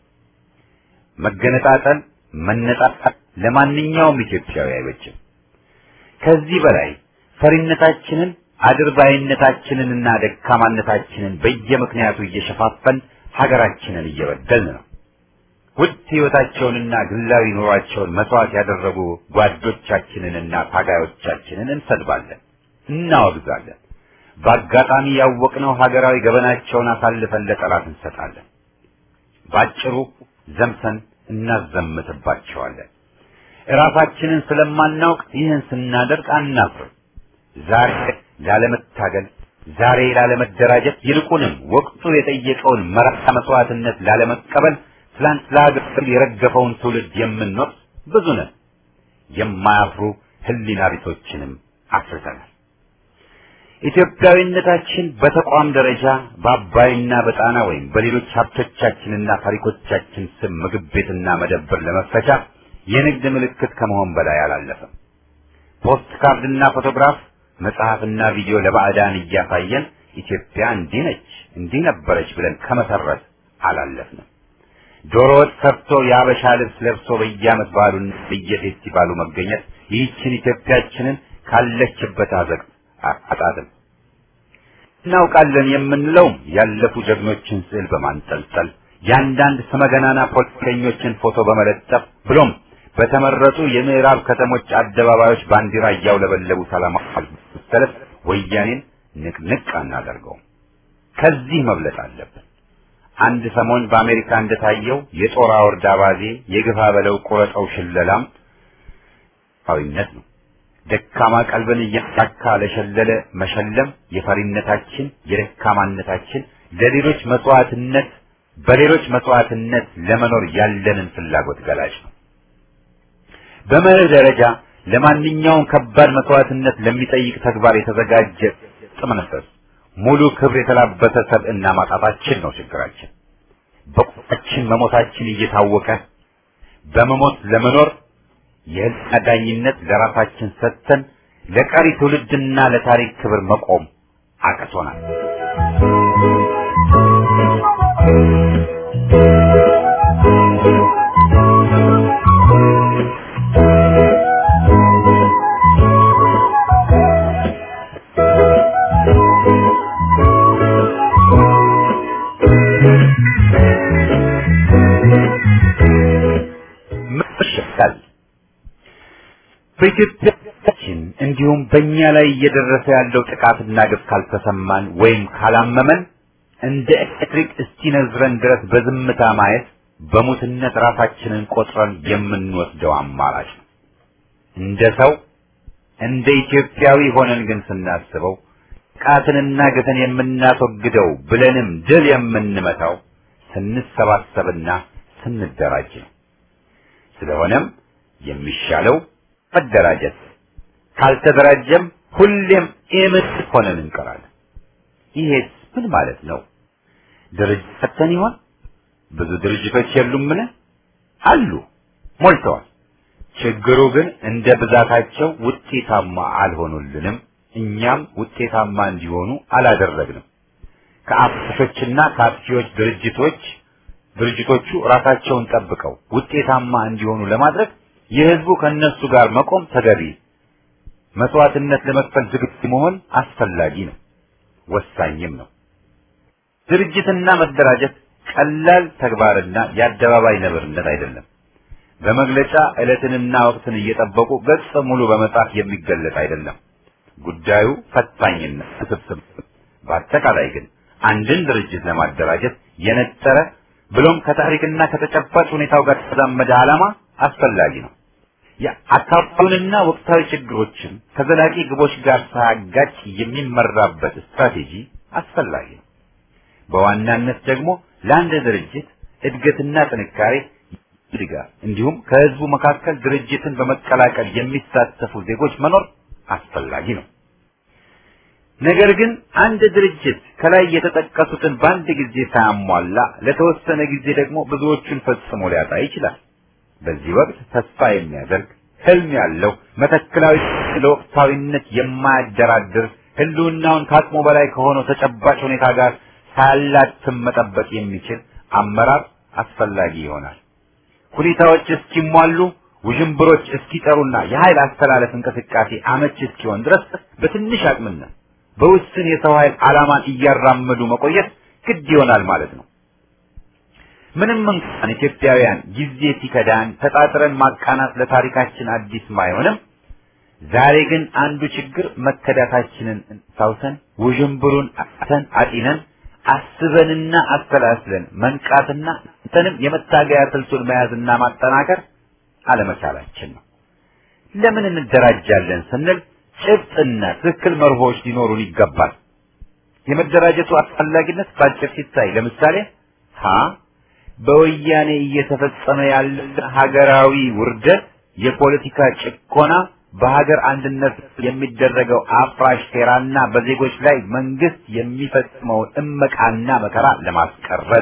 መገነጣጠል፣ መነጣጣል ለማንኛውም ኢትዮጵያዊ አይበጅም። ከዚህ በላይ ፈሪነታችንን አድርባይነታችንንና ደካማነታችንን በየምክንያቱ እየሸፋፈን ሀገራችንን እየበደልን ነው። ውድ ሕይወታቸውንና ግላዊ ኑሯቸውን መስዋዕት ያደረጉ ጓዶቻችንንና ታጋዮቻችንን እንሰድባለን፣ እናወግዛለን። በአጋጣሚ ያወቅነው ሀገራዊ ገበናቸውን አሳልፈን ለጠላት እንሰጣለን። ባጭሩ ዘምተን እናዘምትባቸዋለን። እራሳችንን ስለማናውቅ ይህን ስናደርግ አናፍርም። ዛሬ ላለመታገል፣ ዛሬ ላለመደራጀት፣ ይልቁንም ወቅቱ የጠየቀውን መራራ መስዋዕትነት ላለመቀበል ትላንት ለሀገር የረገፈውን ትውልድ የምንወቅስ ብዙ ነን። የማያፍሩ ህሊና ቢሶችንም አፍርተናል። ኢትዮጵያዊነታችን በተቋም ደረጃ በአባይና በጣና ወይም በሌሎች ሀብቶቻችንና ታሪኮቻችን ስም ምግብ ቤትና መደብር ለመፈቻ የንግድ ምልክት ከመሆን በላይ አላለፈም። ፖስት ካርድና ፎቶግራፍ፣ መጽሐፍና ቪዲዮ ለባዕዳን እያሳየን ኢትዮጵያ እንዲህ ነች እንዲህ ነበረች ብለን ከመሰረት አላለፍንም። ዶሮ ወጥ ሰርቶ የአበሻ ልብስ ለብሶ በየዓመት በዓሉን በየፌስቲቫሉ መገኘት ይህችን ኢትዮጵያችንን ካለችበት አዘቅት አጣጥም እናውቃለን የምንለውም ያለፉ ጀግኖችን ስዕል በማንጠልጠል የአንዳንድ ስመገናና ፖለቲከኞችን ፎቶ በመለጠፍ ብሎም በተመረጡ የምዕራብ ከተሞች አደባባዮች ባንዲራ እያውለበለቡ ሰላማዊ ሰልፍ ወያኔን ንቅንቅ አናደርገውም። ከዚህ መብለጥ አለብን። አንድ ሰሞን በአሜሪካ እንደታየው የጦር አውርድ አባዜ የግፋ በለው ቁረጠው ሽለላም ዊነት ነው። ደካማ ቀልብን እያሳካ ለሸለለ መሸለም የፈሪነታችን የደካማነታችን ለሌሎች መስዋዕትነት በሌሎች መስዋዕትነት ለመኖር ያለንን ፍላጎት ገላጭ ነው። በመርህ ደረጃ ለማንኛውም ከባድ መስዋዕትነት ለሚጠይቅ ተግባር የተዘጋጀ ጥመነፈስ ሙሉ ክብር የተላበሰ ሰብዕና ማጣታችን ነው ችግራችን። በቁጣችን መሞታችን እየታወቀ በመሞት ለመኖር የህልና ዳኝነት ለራሳችን ሰጥተን ለቀሪ ትውልድና ለታሪክ ክብር መቆም አቅቶናል። መሸሻል በኢትዮጵያችን እንዲሁም በእኛ ላይ እየደረሰ ያለው ጥቃትና ግፍ ካልተሰማን ወይም ካላመመን እንደ ኤሌክትሪክ እስኪነዝረን ድረስ በዝምታ ማየት በሙትነት ራሳችንን ቆጥረን የምንወስደው አማራጭ ነው። እንደ ሰው እንደ ኢትዮጵያዊ ሆነን ግን ስናስበው ጥቃትንና ግፍን የምናስወግደው ብለንም ድል የምንመታው ስንሰባሰብና ስንደራጅ ነው። ስለሆነም የሚሻለው መደራጀት፣ ካልተደራጀም ሁሌም ኢምት ሆነን እንቀራለን። ይሄስ ምን ማለት ነው? ድርጅት ፈተን ይሆን? ብዙ ድርጅቶች የሉምን? አሉ፣ ሞልተዋል። ችግሩ ግን እንደ ብዛታቸው ውጤታማ አልሆኑልንም። እኛም ውጤታማ እንዲሆኑ አላደረግንም። ከአፍሾችና ከአጥፊዎች ድርጅቶች ድርጅቶቹ ራሳቸውን ጠብቀው ውጤታማ እንዲሆኑ ለማድረግ የህዝቡ ከነሱ ጋር መቆም ተገቢ፣ መስዋዕትነት ለመክፈል ዝግጁ መሆን አስፈላጊ ነው፣ ወሳኝም ነው። ድርጅትና መደራጀት ቀላል ተግባርና የአደባባይ ነብርነት አይደለም። በመግለጫ ዕለትንና ወቅትን እየጠበቁ ገጽ ሙሉ በመጻፍ የሚገለጥ አይደለም። ጉዳዩ ፈታኝና ውስብስብ። በአጠቃላይ ግን አንድን ድርጅት ለማደራጀት የነጠረ ብሎም ከታሪክና ከተጨባጭ ሁኔታው ጋር የተዛመደ ዓላማ አስፈላጊ ነው። የአካባቢውንና ወቅታዊ ችግሮችን ከዘላቂ ግቦች ጋር ሳያጋጭ የሚመራበት ስትራቴጂ አስፈላጊ ነው። በዋናነት ደግሞ ለአንድ ድርጅት እድገትና ጥንካሬ ድጋፍ እንዲሁም ከህዝቡ መካከል ድርጅትን በመቀላቀል የሚሳተፉ ዜጎች መኖር አስፈላጊ ነው። ነገር ግን አንድ ድርጅት ከላይ የተጠቀሱትን በአንድ ጊዜ ሳያሟላ ለተወሰነ ጊዜ ደግሞ ብዙዎቹን ፈጽሞ ሊያጣ ይችላል። በዚህ ወቅት ተስፋ የሚያደርግ ህልም ያለው መተክላዊ ለወቅታዊነት የማያደራድር ህልውናውን ከአቅሙ በላይ ከሆነው ተጨባጭ ሁኔታ ጋር ሳያላትም መጠበቅ የሚችል አመራር አስፈላጊ ይሆናል። ሁኔታዎች እስኪሟሉ ውዥንብሮች እስኪጠሩና የኃይል አስተላለፍ እንቅስቃሴ አመች እስኪሆን ድረስ በትንሽ አቅምና በውስን የሰው ኃይል ዓላማን እያራመዱ መቆየት ግድ ይሆናል ማለት ነው። ምንም እንኳን ኢትዮጵያውያን ጊዜ ሲከዳን ተጣጥረን ማቃናት ለታሪካችን አዲስ ባይሆንም ዛሬ ግን አንዱ ችግር መከዳታችንን ሳውሰን ውዥንብሩን አተን አጢነን አስበንና አሰላስለን መንቃትና እንተንም የመታገያ ስልቱን መያዝና ማጠናከር አለመቻላችን ነው። ለምን እንደራጃለን ስንል ጭብጥና ትክክል መርሆች ሊኖሩን ይገባል። የመደራጀቱ አስፈላጊነት ባጭር ሲታይ ለምሳሌ ሀ በወያኔ እየተፈጸመ ያለ ሀገራዊ ውርደት፣ የፖለቲካ ጭቆና፣ በሀገር አንድነት የሚደረገው አፍራሽ ሴራና በዜጎች ላይ መንግስት የሚፈጽመውን እመቃና መከራ ለማስቀረት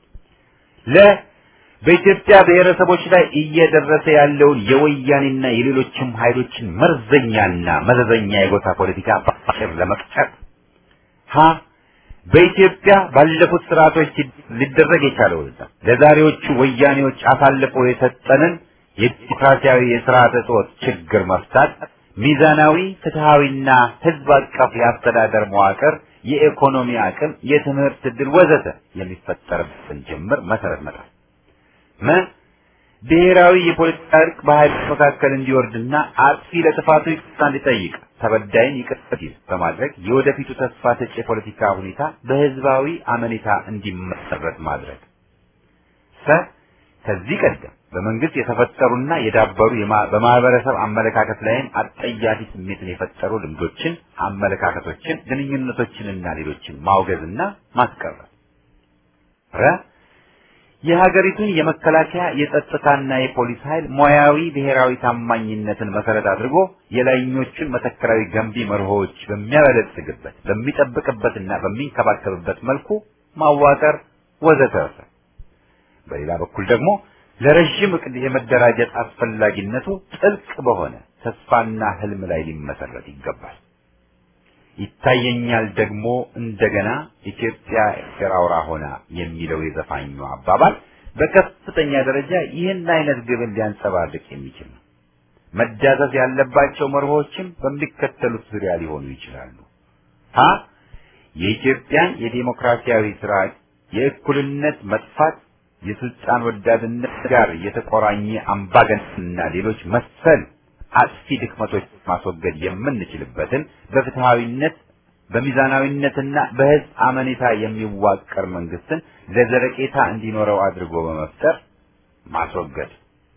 ለ በኢትዮጵያ ብሔረሰቦች ላይ እየደረሰ ያለውን የወያኔና የሌሎችም ኃይሎችን መርዘኛና መዘዘኛ የጎሳ ፖለቲካ በአጭር ለመቅጨት ሀ በኢትዮጵያ ባለፉት ስርዓቶች ሊደረግ የቻለውና ለዛሬዎቹ ወያኔዎች አሳልፎ የሰጠንን የዲሞክራሲያዊ የስርዓተ ጾት ችግር መፍታት፣ ሚዛናዊ ፍትሃዊና ህዝብ አቀፍ የአስተዳደር መዋቅር፣ የኢኮኖሚ አቅም፣ የትምህርት ዕድል ወዘተ የሚፈጠርበትን ጅምር መሰረት መጣል መ ብሔራዊ የፖለቲካ እርቅ በኃይሎች መካከል እንዲወርድና አጥፊ ለጥፋቱ ይቅርታ እንዲጠይቅ ተበዳይን ይቅር እንዲል በማድረግ የወደፊቱ ተስፋ ሰጪ የፖለቲካ ሁኔታ በህዝባዊ አመኔታ እንዲመሰረት ማድረግ። ሰ ከዚህ ቀደም በመንግስት የተፈጠሩና የዳበሩ በማህበረሰብ አመለካከት ላይም አጠያፊ ስሜትን የፈጠሩ ልምዶችን፣ አመለካከቶችን፣ ግንኙነቶችንና ሌሎችን ማውገዝና ማስቀረት። ረ የሀገሪቱን የመከላከያ የጸጥታና የፖሊስ ኃይል ሙያዊ ብሔራዊ ታማኝነትን መሰረት አድርጎ የላይኞቹን መተከራዊ ገንቢ መርሆዎች በሚያበለጽግበት በሚጠብቅበትና በሚንከባከብበት መልኩ ማዋቀር ወዘተርፈ። በሌላ በኩል ደግሞ ለረዥም እቅድ የመደራጀት አስፈላጊነቱ ጥልቅ በሆነ ተስፋና ህልም ላይ ሊመሰረት ይገባል። ይታየኛል ደግሞ እንደገና ኢትዮጵያ ኤርትራ አውራ ሆና የሚለው የዘፋኙ አባባል በከፍተኛ ደረጃ ይህን አይነት ግብን ሊያንጸባርቅ የሚችል ነው። መዳሰስ ያለባቸው መርሆችም በሚከተሉት ዙሪያ ሊሆኑ ይችላሉ። ሀ የኢትዮጵያን የዴሞክራሲያዊ ስርዓት የእኩልነት መጥፋት የስልጣን ወዳድነት ጋር የተቆራኘ አምባገነንና ሌሎች መሰል አጥፊ ድክመቶች ማስወገድ የምንችልበትን በፍትሃዊነት በሚዛናዊነትና በህዝብ አመኔታ የሚዋቀር መንግስትን ለዘለቄታ እንዲኖረው አድርጎ በመፍጠር ማስወገድ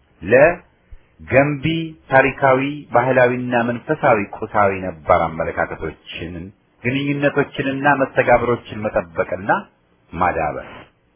ለገንቢ ታሪካዊ፣ ባህላዊና መንፈሳዊ ቁሳዊ ነባር አመለካከቶችን ግንኙነቶችንና መስተጋብሮችን መጠበቅና ማዳበር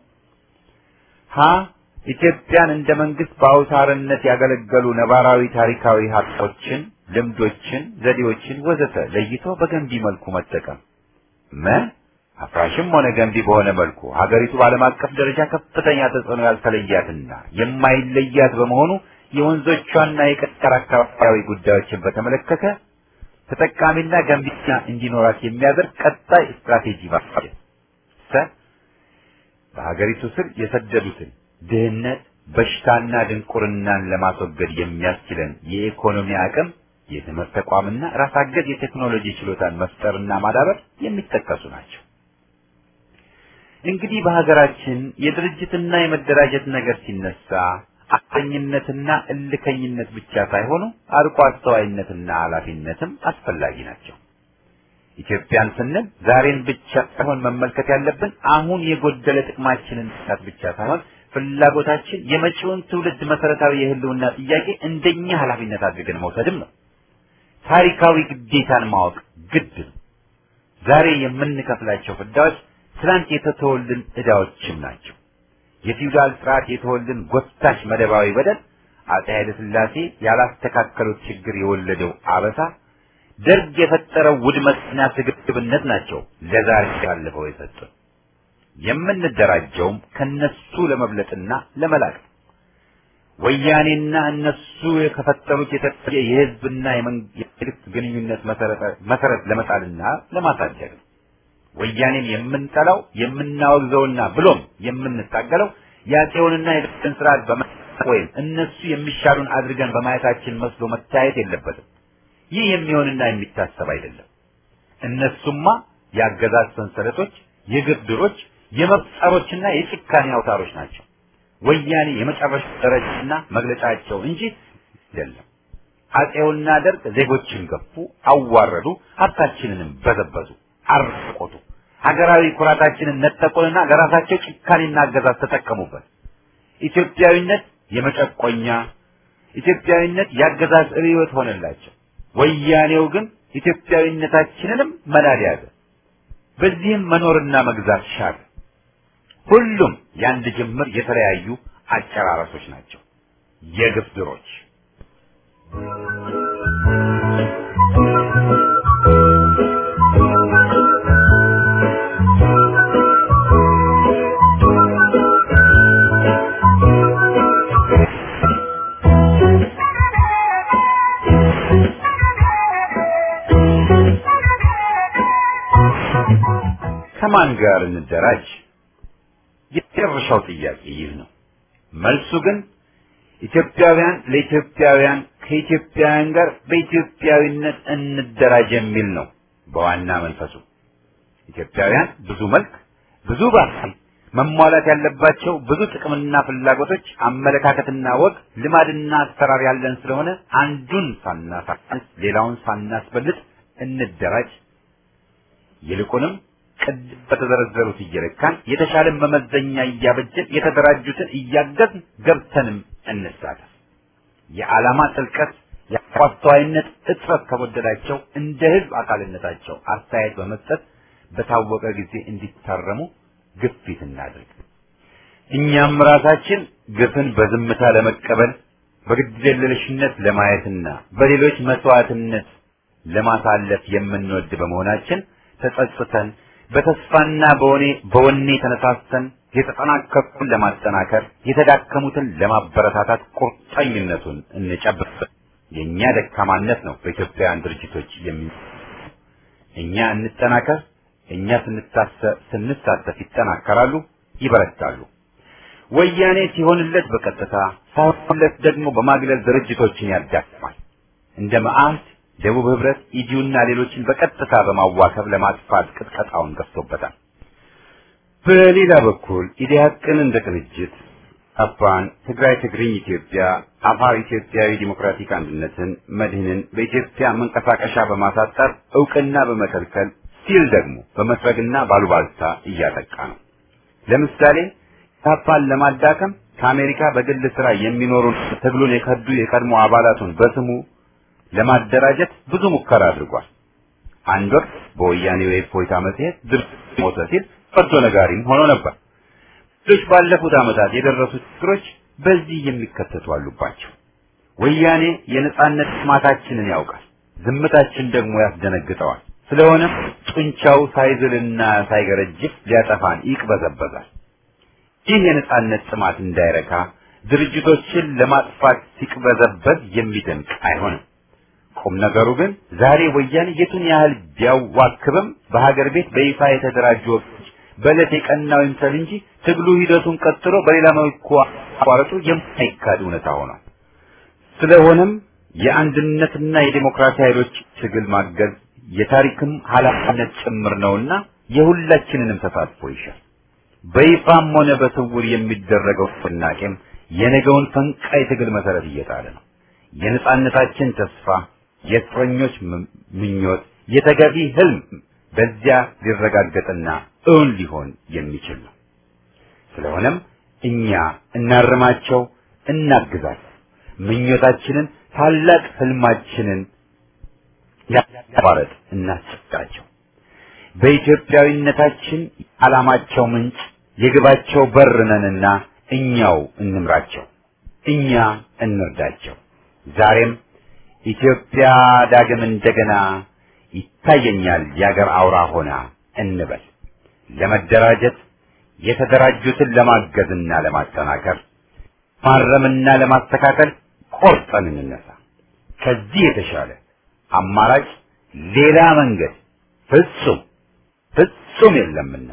ሀ ኢትዮጵያን እንደ መንግስት በአውታርነት ያገለገሉ ነባራዊ ታሪካዊ ሀብቶችን፣ ልምዶችን፣ ዘዴዎችን ወዘተ ለይቶ በገንቢ መልኩ መጠቀም መ አፍራሽም ሆነ ገንቢ በሆነ መልኩ ሀገሪቱ በዓለም አቀፍ ደረጃ ከፍተኛ ተጽዕኖ ያልተለያትና የማይለያት በመሆኑ የወንዞቿና የቀጠር አካባቢያዊ ጉዳዮችን በተመለከተ ተጠቃሚና ገንቢና እንዲኖራት የሚያደርግ ቀጣይ ስትራቴጂ ማስፋት ሰ በሀገሪቱ ስር የሰደዱትን ድህነት፣ በሽታና ድንቁርናን ለማስወገድ የሚያስችለን የኢኮኖሚ አቅም፣ የትምህርት ተቋምና ራስ አገዝ የቴክኖሎጂ ችሎታን መፍጠርና ማዳበር የሚጠቀሱ ናቸው። እንግዲህ በሀገራችን የድርጅትና የመደራጀት ነገር ሲነሳ አሰኝነትና እልከኝነት ብቻ ሳይሆኑ አርቆ አስተዋይነትና ኃላፊነትም አስፈላጊ ናቸው። ኢትዮጵያን ስንል ዛሬን ብቻ ሳይሆን መመልከት ያለብን አሁን የጎደለ ጥቅማችንን ሳት ብቻ ሳይሆን ፍላጎታችን የመጪውን ትውልድ መሰረታዊ የህልውና ጥያቄ እንደኛ ኃላፊነት አድርገን መውሰድም ነው። ታሪካዊ ግዴታን ማወቅ ግድ ነው። ዛሬ የምንከፍላቸው ፍዳዎች ትላንት የተተወልን ዕዳዎችም ናቸው። የፊውዳል ስርዓት የተወልን ጎታች መደባዊ በደል፣ አፄ ኃይለ ሥላሴ ያላስተካከሉት ችግር የወለደው አበሳ፣ ደርግ የፈጠረው ውድመትና ስግብግብነት ናቸው ለዛሬ ያለፈው የሰጡን። የምንደራጀውም ከነሱ ለመብለጥና ለመላቅ ነው። ወያኔና እነሱ ከፈጠሩት የተለየ የህዝብና የመንግስት ግንኙነት መሰረት ለመጣልና ለማሳደግ ነው። ወያኔን የምንጠላው የምናወግዘውና ብሎም የምንታገለው የአፄውንና የደርግን ስርዓት በመጠቅ ወይም እነሱ የሚሻሉን አድርገን በማየታችን መስሎ መታየት የለበትም። ይህ የሚሆንና የሚታሰብ አይደለም። እነሱማ የአገዛዝ ሰንሰለቶች፣ የግፍ ድሮች፣ የመፍጠሮችና የጭካኔ አውታሮች ናቸው። ወያኔ የመጨረሻ ደረጃና መግለጫቸው እንጂ አይደለም። አፄውና ደርግ ዜጎችን ገፉ፣ አዋረዱ፣ ሀብታችንንም በዘበዙ፣ አርቆቱ፣ ሀገራዊ ኩራታችንን ነጠቁንና ለራሳቸው ጭካኔና አገዛዝ ተጠቀሙበት። ኢትዮጵያዊነት የመጨቆኛ ኢትዮጵያዊነት የአገዛዝ ርዕዮት ሆነላቸው። ወያኔው ግን ኢትዮጵያዊነታችንንም መናድ ያዘ። በዚህም መኖርና መግዛት ሻለ። ሁሉም የአንድ ጅምር የተለያዩ አጨራረሶች ናቸው፣ የግፍ ድሮች። ከማን ጋር እንደራጅ? የመጨረሻው ጥያቄ ይህ ነው። መልሱ ግን ኢትዮጵያውያን ለኢትዮጵያውያን ከኢትዮጵያውያን ጋር በኢትዮጵያዊነት እንደራጅ የሚል ነው። በዋና መንፈሱ ኢትዮጵያውያን ብዙ መልክ፣ ብዙ ባህል፣ መሟላት ያለባቸው ብዙ ጥቅምና ፍላጎቶች፣ አመለካከትና ወግ፣ ልማድና አሰራር ያለን ስለሆነ አንዱን ሳናሳንስ ሌላውን ሳናስበልጥ እንደራጅ ይልቁንም ቅድም በተዘረዘሩት እየለካን የተሻለ መመዘኛ እያበጀን የተደራጁትን እያገዝን ገብተንም እንሳተፍ። የዓላማ ጥልቀት የአስተዋይነት እጥረት ከጎደላቸው እንደ ህዝብ አካልነታቸው አስተያየት በመስጠት በታወቀ ጊዜ እንዲታረሙ ግፊት እናድርግ። እኛም ራሳችን ግፍን በዝምታ ለመቀበል በግድየለሽነት ለማየትና በሌሎች መስዋዕትነት ለማሳለፍ የምንወድ በመሆናችን ተጸጽተን በተስፋና በወኔ በወኔ ተነሳስተን የተጠናከሩትን ለማጠናከር የተዳከሙትን ለማበረታታት ቁርጠኝነቱን እንጨብጥ። የእኛ ደካማነት ነው በኢትዮጵያውያን ድርጅቶች የሚ እኛ እንጠናከር። እኛ ስንታሰ- ስንሳተፍ ይጠናከራሉ፣ ይበረታሉ። ወያኔ ሲሆንለት በቀጥታ ሳይሆንለት ደግሞ በማግለል ድርጅቶችን ያዳክማል። እንደ መዓህድ፣ ደቡብ ህብረት፣ ኢዲዩና ሌሎችን በቀጥታ በማዋከብ ለማጥፋት ቅጥቀጣውን ገፍቶበታል። በሌላ በኩል ኢዲያቅን እንደ ቅንጅት አፋን፣ ትግራይ ትግርኝ ኢትዮጵያ፣ አፋር ኢትዮጵያዊ ዲሞክራቲክ አንድነትን፣ መድህንን በኢትዮጵያ መንቀሳቀሻ በማሳጠር እውቅና በመከልከል ሲል ደግሞ በመስረግና ባሉባልታ እያጠቃ ነው። ለምሳሌ ታፓን ለማዳከም ከአሜሪካ በግል ስራ የሚኖሩ ትግሉን የከዱ የቀድሞ አባላቱን በስሙ ለማደራጀት ብዙ ሙከራ አድርጓል። አንድ ወቅት በወያኔ የእፎይታ መጽሔት ድርጅት ሞተ ሲል ፈርዶ ነጋሪም ሆኖ ነበር። ሌሎች ባለፉት ዓመታት የደረሱት ችግሮች በዚህ የሚከተቱ አሉባቸው። ወያኔ የነጻነት ጥማታችንን ያውቃል፣ ዝምታችን ደግሞ ያስደነግጠዋል። ስለሆነም ጡንቻው ሳይዝልና ሳይገረጅፍ ሊያጠፋን ይቅበዘበዛል። ይህ የነጻነት ጥማት እንዳይረካ ድርጅቶችን ለማጥፋት ሲቅበዘበዝ የሚደንቅ አይሆንም። ቁም ነገሩ ግን ዛሬ ወያኔ የቱን ያህል ቢያዋክብም በሀገር ቤት በይፋ የተደራጁ ወቅቶች በዕለት የቀናው ይምሰል እንጂ ትግሉ ሂደቱን ቀጥሎ በሌላ መልኩ አቋረጡ የማይካድ እውነታ ሆኗል። ስለሆነም የአንድነትና የዴሞክራሲ ኃይሎች ትግል ማገዝ የታሪክም ኃላፊነት ጭምር ነውና የሁላችንንም ተሳትፎ ይሻል። በይፋም ሆነ በስውር የሚደረገው ንቅናቄም የነገውን ፈንቃይ ትግል መሰረት እየጣለ ነው። የነጻነታችን ተስፋ፣ የእስረኞች ም- ምኞት፣ የተገቢ ህልም በዚያ ሊረጋገጥና እውን ሊሆን የሚችል ነው። ስለሆነም እኛ እናርማቸው፣ እናግዛቸው። ምኞታችንን ታላቅ ህልማችንን ያቋረጥ እናስጨብጣቸው። በኢትዮጵያዊነታችን ዓላማቸው ምንጭ የግባቸው በር ነንና እኛው እንምራቸው፣ እኛ እንርዳቸው። ዛሬም ኢትዮጵያ ዳግም እንደገና ይታየኛል የአገር አውራ ሆና እንበል። ለመደራጀት የተደራጁትን ለማገዝና ለማጠናከር ማረምና ለማስተካከል ቆርጠን እንነሳ። ከዚህ የተሻለ አማራጭ ሌላ መንገድ ፍጹም ፍጹም የለምና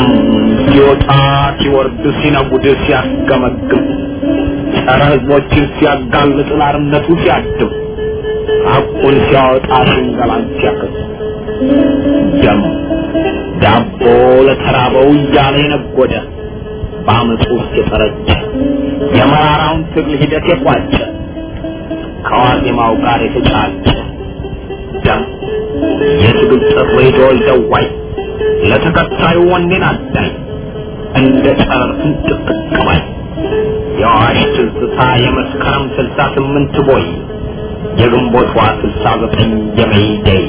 ደም ሲወጣ ሲወርድ ሲነጉድ ሲያስገመግም ጸረ ህዝቦችን ሲያጋልጥ ላርነቱ ሲያድም ሐቁን ሲያወጣ ሽንገላን ሲያከስ ደም ዳቦ ለተራበው እያለ የነጎደ በአመፁ ውስጥ የፈረጀ የመራራውን ትግል ሂደት የቋጨ ከዋዜማው ጋር የተጫጨ ደም የትግል ጥሪ ዶል ደዋይ ለተከታዩ ወኔን አዳኝ እንደ ጨረር ፍንጥቅጥቅባይ የአዋሽ ትዝታ የመስከረም ስልሳ ስምንት ቦይ የግንቦቷ ስልሳ ዘጠኝ የሜይደይ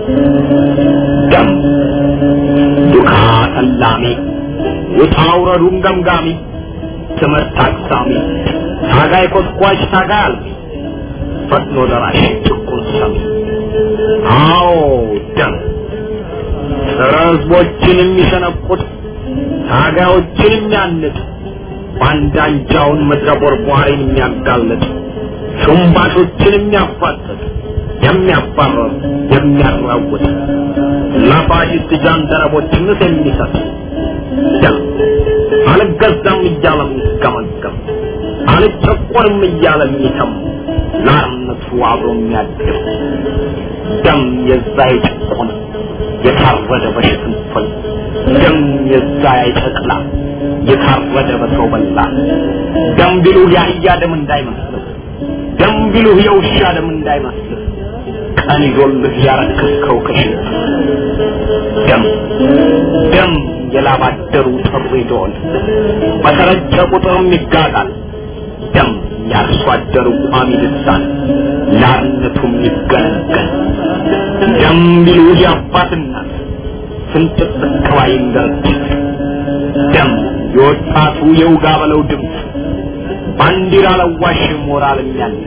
ደም ዱካ ተላሚ ውጣ ውረዱን ገምጋሚ ትምህርት አቅሳሚ ታጋይ ኮስኳሽ ታጋይ አልሚ ፈጥኖ ደራሽ ጭቁን ሰሚ አዎ ደም ጸረ ህዝቦችን የሚሸነቁት ታጋዮችን የሚያንጥ ባንዳንጃውን ምድረ ቦርቧሪን የሚያጋልጥ ሹምባሾችን የሚያፋጥጥ የሚያባረር የሚያራውጥ ለፋሽስት ጃንደረቦችንስ የሚሰጥ ደም አልገዛም እያለ የሚገመገም አልጨቆንም እያለ የሚተም ለአርነቱ አብሮ የሚያድር ደም የዛ የጭቆን የታረደ በሽፍንፍል ደም የዛ የጨቅላ የታረደ በሰው በላ ደም ቢሉህ የአህያ ደም እንዳይመስልህ ደም ቢሉህ የውሻ ደም እንዳይመስልህ ቀን ይዞልህ ያረከስከው ከሽንት ደም ደም የላባደሩ ጥሪ ዶል በተረጨ ቁጥርም ይጋጋል ደም ያርሶ አደሩ ቋሚ ልሳን ለአርነቱም ይገነገን ደም ቢሉህ የአባት እናት ስንጥቅ ጥቅባይን ድርጅት ደም የወጣቱ የውጋ በለው ድምፅ ባንዲራ ለዋሽ ሞራል የሚያንጽ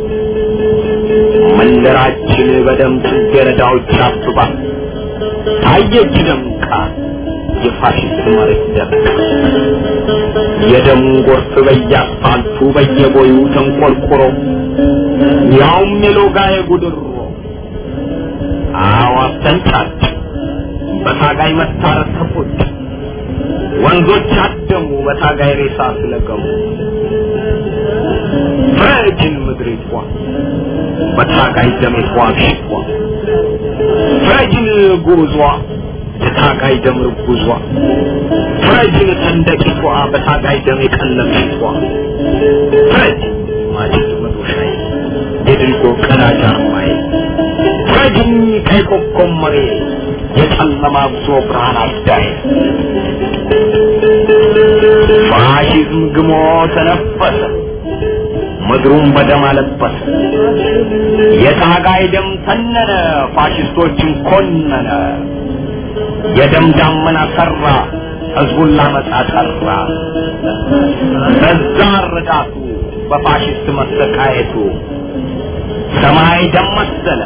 መንደራችን በደም ጽጌረዳዎች አብባ ታየች ደምቃ የፋሽስት መሬት ደምቃ የደም ጎርፍ በየአስፋልቱ በየቦዩ ተንቆርቁሮ ያውም የሎጋ የጉድሮ አዋፍ ተንጫጭ በታጋይ መታረስ ተቆጭ ወንዞች አደሙ በታጋይ ሬሳ ስለገሙ ፍረጅን ምድሪቷ በታጋይ ደሜቷ ሽፏ ፍረጅን ጉዟ የታጋይ ደም ርጉዟ ፍረጅን ሰንደቂቷ በታጋይ ደም የቀለምሽቷ ፍረጅ ማጭድ መዶሻዬ የድልጎ ቀዳጅ አርማዬ ፍረጅኝ ቀይ ኮከብ መሬ የጨለማ ጉዞ ብርሃን አዳይ ፋሽዝም ግሞ ተነፈሰ ምድሩን በደም አለበሰ የታጋይ ደም ተነነ ፋሽስቶችን ኮነነ የደም ዳመና ሰራ ህዝቡን ላመጣ ጠራ በዛ ረዳቱ በፋሽስት መሰቃየቱ ሰማይ ደም መሰለ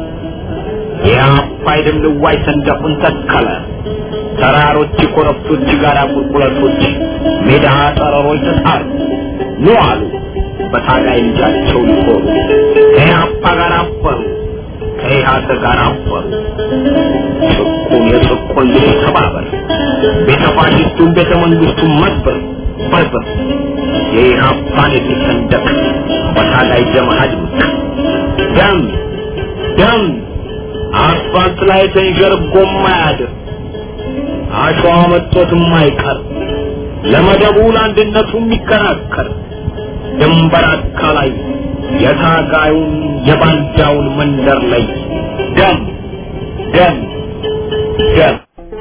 የአባይ ደም ልዋይ ሰንደቁን ተከለ ተራሮች ኮረብቶች ጋራ ቁልቁለቶች ሜዳ ጠረሮች ተጣሩ ኑ አሉ በታጋይ ልጃቸው ሊሆኑ ከኢህአፓ ጋር አበሩ ከኢህአተ ጋር አበሩ ጭቁን የጭቁን ልጅ ተባበር ቤተ ፋሽስቱን ቤተ መንግስቱን መዝበር በዝበር የኢህአፓን የፊት ሰንደቅ በታጋይ ደም አድምቅ ደም ደም አስፋልት ላይ ተንዠርጎ ማያድር አሸዋ መጥቶትም አይቀር ለመደቡ ለአንድነቱ የሚከራከር ድንበር አካላይ የታጋዩን የባንዳውን መንደር ላይ ደም ደም ደም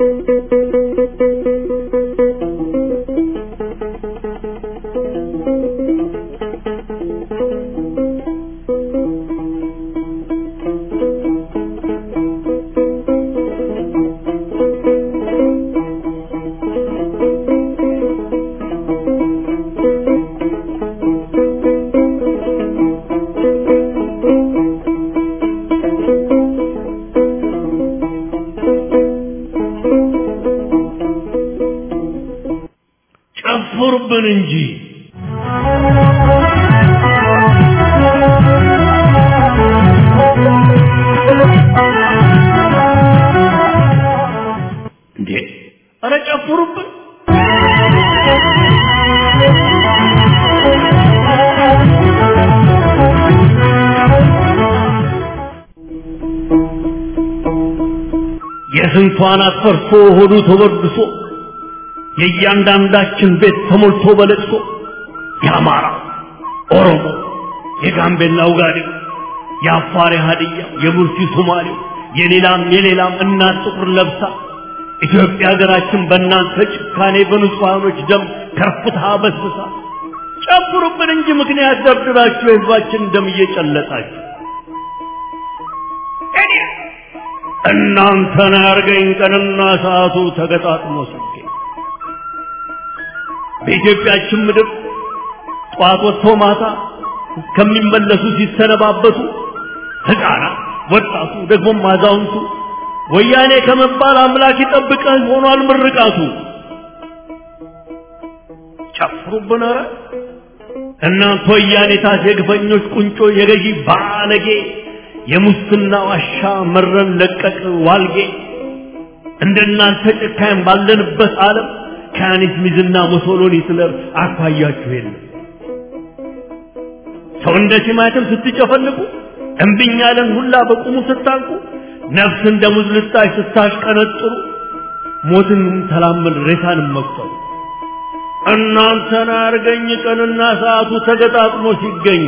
ጨፍሩብን እንጂ እንዴ ኧረ ጨፍሩብን። የስንቷን አትፈርሶ ሆዱ ተወድሶ የእያንዳንዳችን ቤት ተሞልቶ በለቅሶ የአማራ ኦሮሞ፣ የጋምቤላ ውጋዴው፣ የአፋር ሀዲያ፣ የቡርሲ ሶማሌው፣ የሌላም የሌላም እናት ጥቁር ለብሳ ኢትዮጵያ ሀገራችን በእናንተ ጭካኔ በንጹሐኖች ደም ከርፍታ በስብሳ ጨፍሩብን እንጂ ምክንያት ደርድራችሁ የህዝባችን ደም እየጨለጣችሁ እናንተን ያርገኝ ቀንና ሰዓቱ ተገጣጥሞ ሲገኝ በኢትዮጵያችን ምድር ጠዋት ወጥቶ ማታ እስከሚመለሱ ሲሰነባበቱ ህፃናት፣ ወጣቱ፣ ደግሞም አዛውንቱ ወያኔ ከመባል አምላክ ይጠብቀህ ሆኗል ምርቃቱ። ጨፍሩብን ኧረ እናንተ ወያኔታት የግፈኞች ቁንጮ የገዢ ባለጌ የሙስና ዋሻ መረን ለቀቅ ዋልጌ እንደናንተ ጭካኝ ባለንበት ዓለም ከያኒት ሚዝና ሙሶሎኒ ስለር አኳያችሁ የለም። ሰው እንደ ቲማቲም ስትጨፈልቁ እምቢኝ ያለን ሁላ በቁሙ ስታንቁ ነፍስ እንደ ሙዝ ልጣጭ ስታሽቀነጥሩ ሞትን ተላመድ ሬሳንም መቁጠሩ እናንተን አርገኝ ቀንና ሰዓቱ ተገጣጥሞ ሲገኝ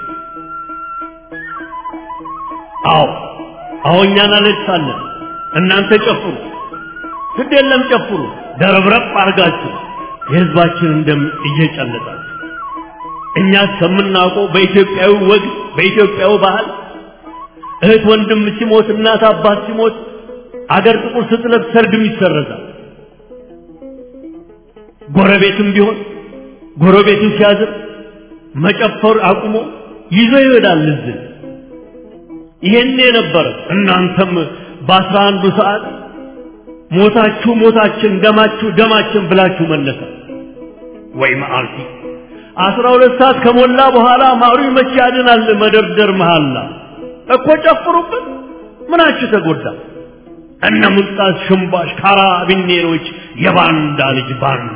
አዎ አዎ እኛን አለቅሳለን እናንተ ጨፍሩ ግድ የለም ጨፍሩ ደረብረብ አርጋችሁ የህዝባችንን ደም እየጨለጣችሁ እኛ እስከምናውቀው በኢትዮጵያዊ ወግ በኢትዮጵያዊ ባህል እህት ወንድም ሲሞት እናት አባት ሲሞት አገር ጥቁር ስትለብስ ሰርግም ይሰረዛል ጎረቤትም ቢሆን ጎረቤቱ ሲያዝን መጨፈር አቁሞ ይዞ ይሄዳል እዝን ይሄን የነበረ እናንተም በአስራ አንዱ ሰዓት ሞታችሁ ሞታችን ደማችሁ ደማችን ብላችሁ መለሰ ወይ መዓልቲ አስራ ሁለት ሰዓት ከሞላ በኋላ ማሩ መቼ ያድናል መደርደር መሃላ እኮ ጨፍሩበት ምናችሁ ተጎዳ እነ ሙልጣስ ሽምባሽ ካራቢኔሮች የባንዳ ልጅ ባንዳ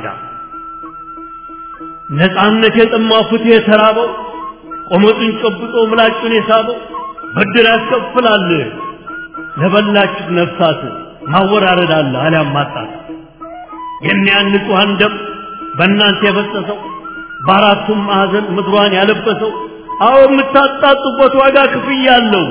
ነፃነት የጠማው ፍትህ የተራበው ቆመጡን ጨብጦ ምላጩን የሳበው ብድር ያስከፍላል ለበላችሁ ነፍሳት ማወራረድ አለ አሊያም ማጣት የሚያን ንጹሐን ደም በእናንተ የፈሰሰው በአራቱም ማዕዘን ምድሯን ያለበሰው አዎ የምታጣጡበት ዋጋ ክፍያ አለው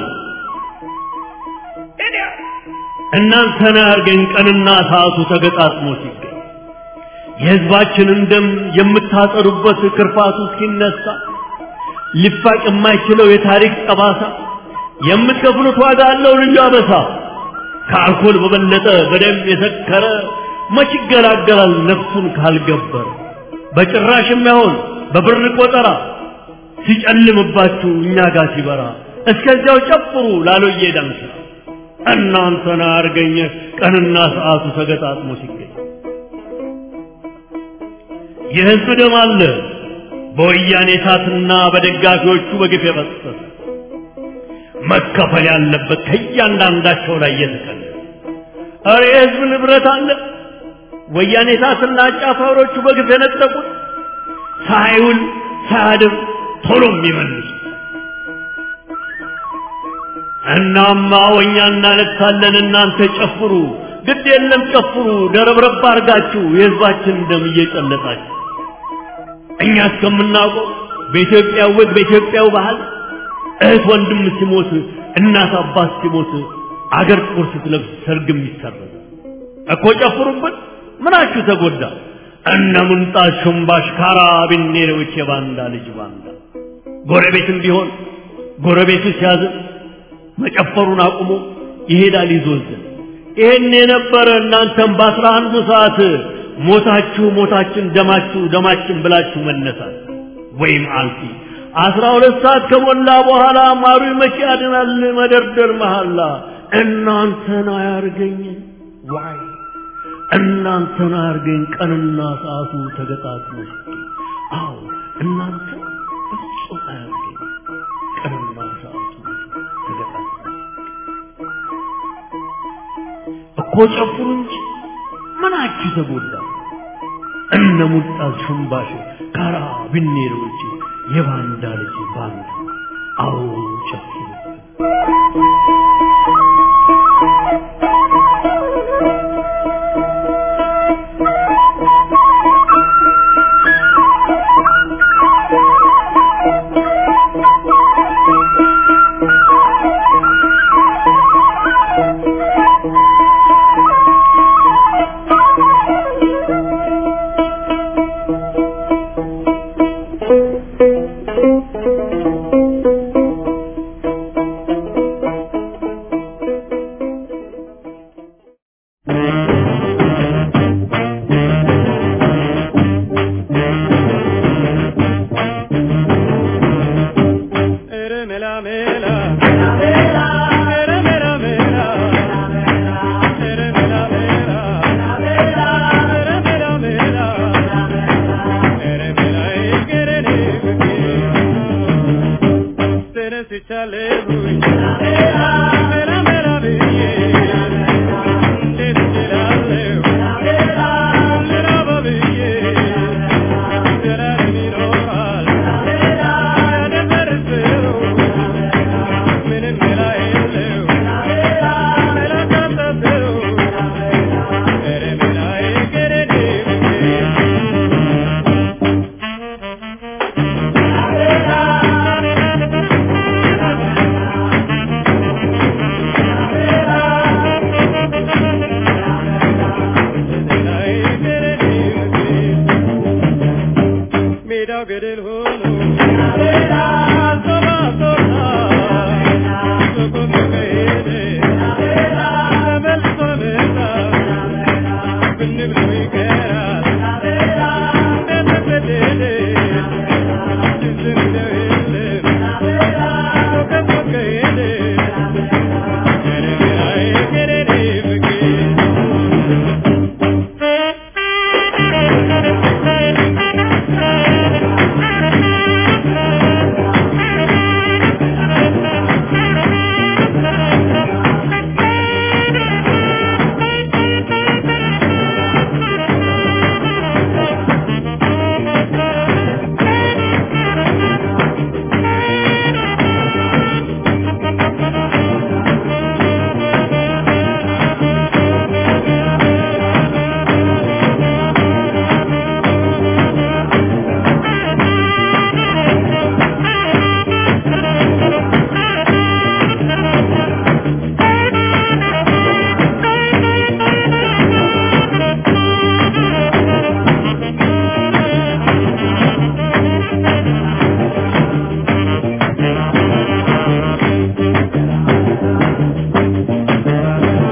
እናንተን አያርገኝ ቀንና ሰዓቱ ተገጣጥሞ ሲገኝ የህዝባችንን ደም የምታጠሩበት ክርፋቱ እስኪነሳ ሊፋቅ የማይችለው የታሪክ ጠባሳ የምትከፍሉት ዋጋ አለው ልዩ አበሳ ከአልኮል በበለጠ በደም የሰከረ መች ይገላገላል ነፍሱን ካልገበረ በጭራሽ የማይሆን በብር ቆጠራ ሲጨልምባችሁ እኛ ጋር ሲበራ እስከዚያው ጨፍሩ ላሎዬ ዳንስ እናንተን አርገኘ ቀንና ሰዓቱ ተገጣጥሞ ሲገኝ የህዝብ ደም አለ በወያኔ እሳትና በደጋፊዎቹ በግፍ የፈሰሰ መከፈል ያለበት ከእያንዳንዳቸው ላይ እየተቀለ ኧረ የህዝብ ንብረት አለ ወያኔ እሳትና አጫፋሪዎቹ በግፍ የነጠቁት ሳይውል ሳያድር ቶሎ የሚመልሱ እናማ ወኛ እናለቅሳለን እናንተ ጨፍሩ ግድ የለም ጨፍሩ ደረብረብ አርጋችሁ የህዝባችን ደም እየጨለጣችሁ እኛ እስከምናውቀው በኢትዮጵያ ወግ በኢትዮጵያው ባህል እህት ወንድም ሲሞት እናት አባት ሲሞት አገር ጥቁር ስትለብስ ሰርግም ይሰረዝ እኮ ጨፍሩበት ምናችሁ ተጎዳ እነ ሙንጣት ሹምባሽ ካራቢኔሮች የባንዳ ልጅ ባንዳ ጎረቤትም ቢሆን ጎረቤቱ ሲያዝን መጨፈሩን አቁሞ ይሄዳል ይዞዝን ይሄን የነበረ እናንተም በአስራ አንዱ ሰዓት ሞታችሁ ሞታችን ደማችሁ ደማችን ብላችሁ መነሳት ወይም አልፊ አስራ ሁለት ሰዓት ከሞላ በኋላ ማሩ መቼ ያድናል መደርደር መሐላ እናንተን አያርገኝ ዋይ እናንተን አያርገኝ ቀንና ሰዓቱ ተገጣጥሞ ሲገኝ አዎ እናንተ በፍጹም አያርገኝ ቀንና ሰዓቱ ተገጣጥሞ እኮ ጨፍሩ እንጂ ምናችሁ ተጎዳ? እነ ሙልጣዝ ሽምባሽ ካራ ቢኔሮች የባንዳ ልጅ ባንዳ አዎ ጨፍሩ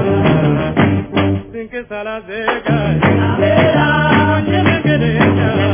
Salas de Oye, me quedé ya.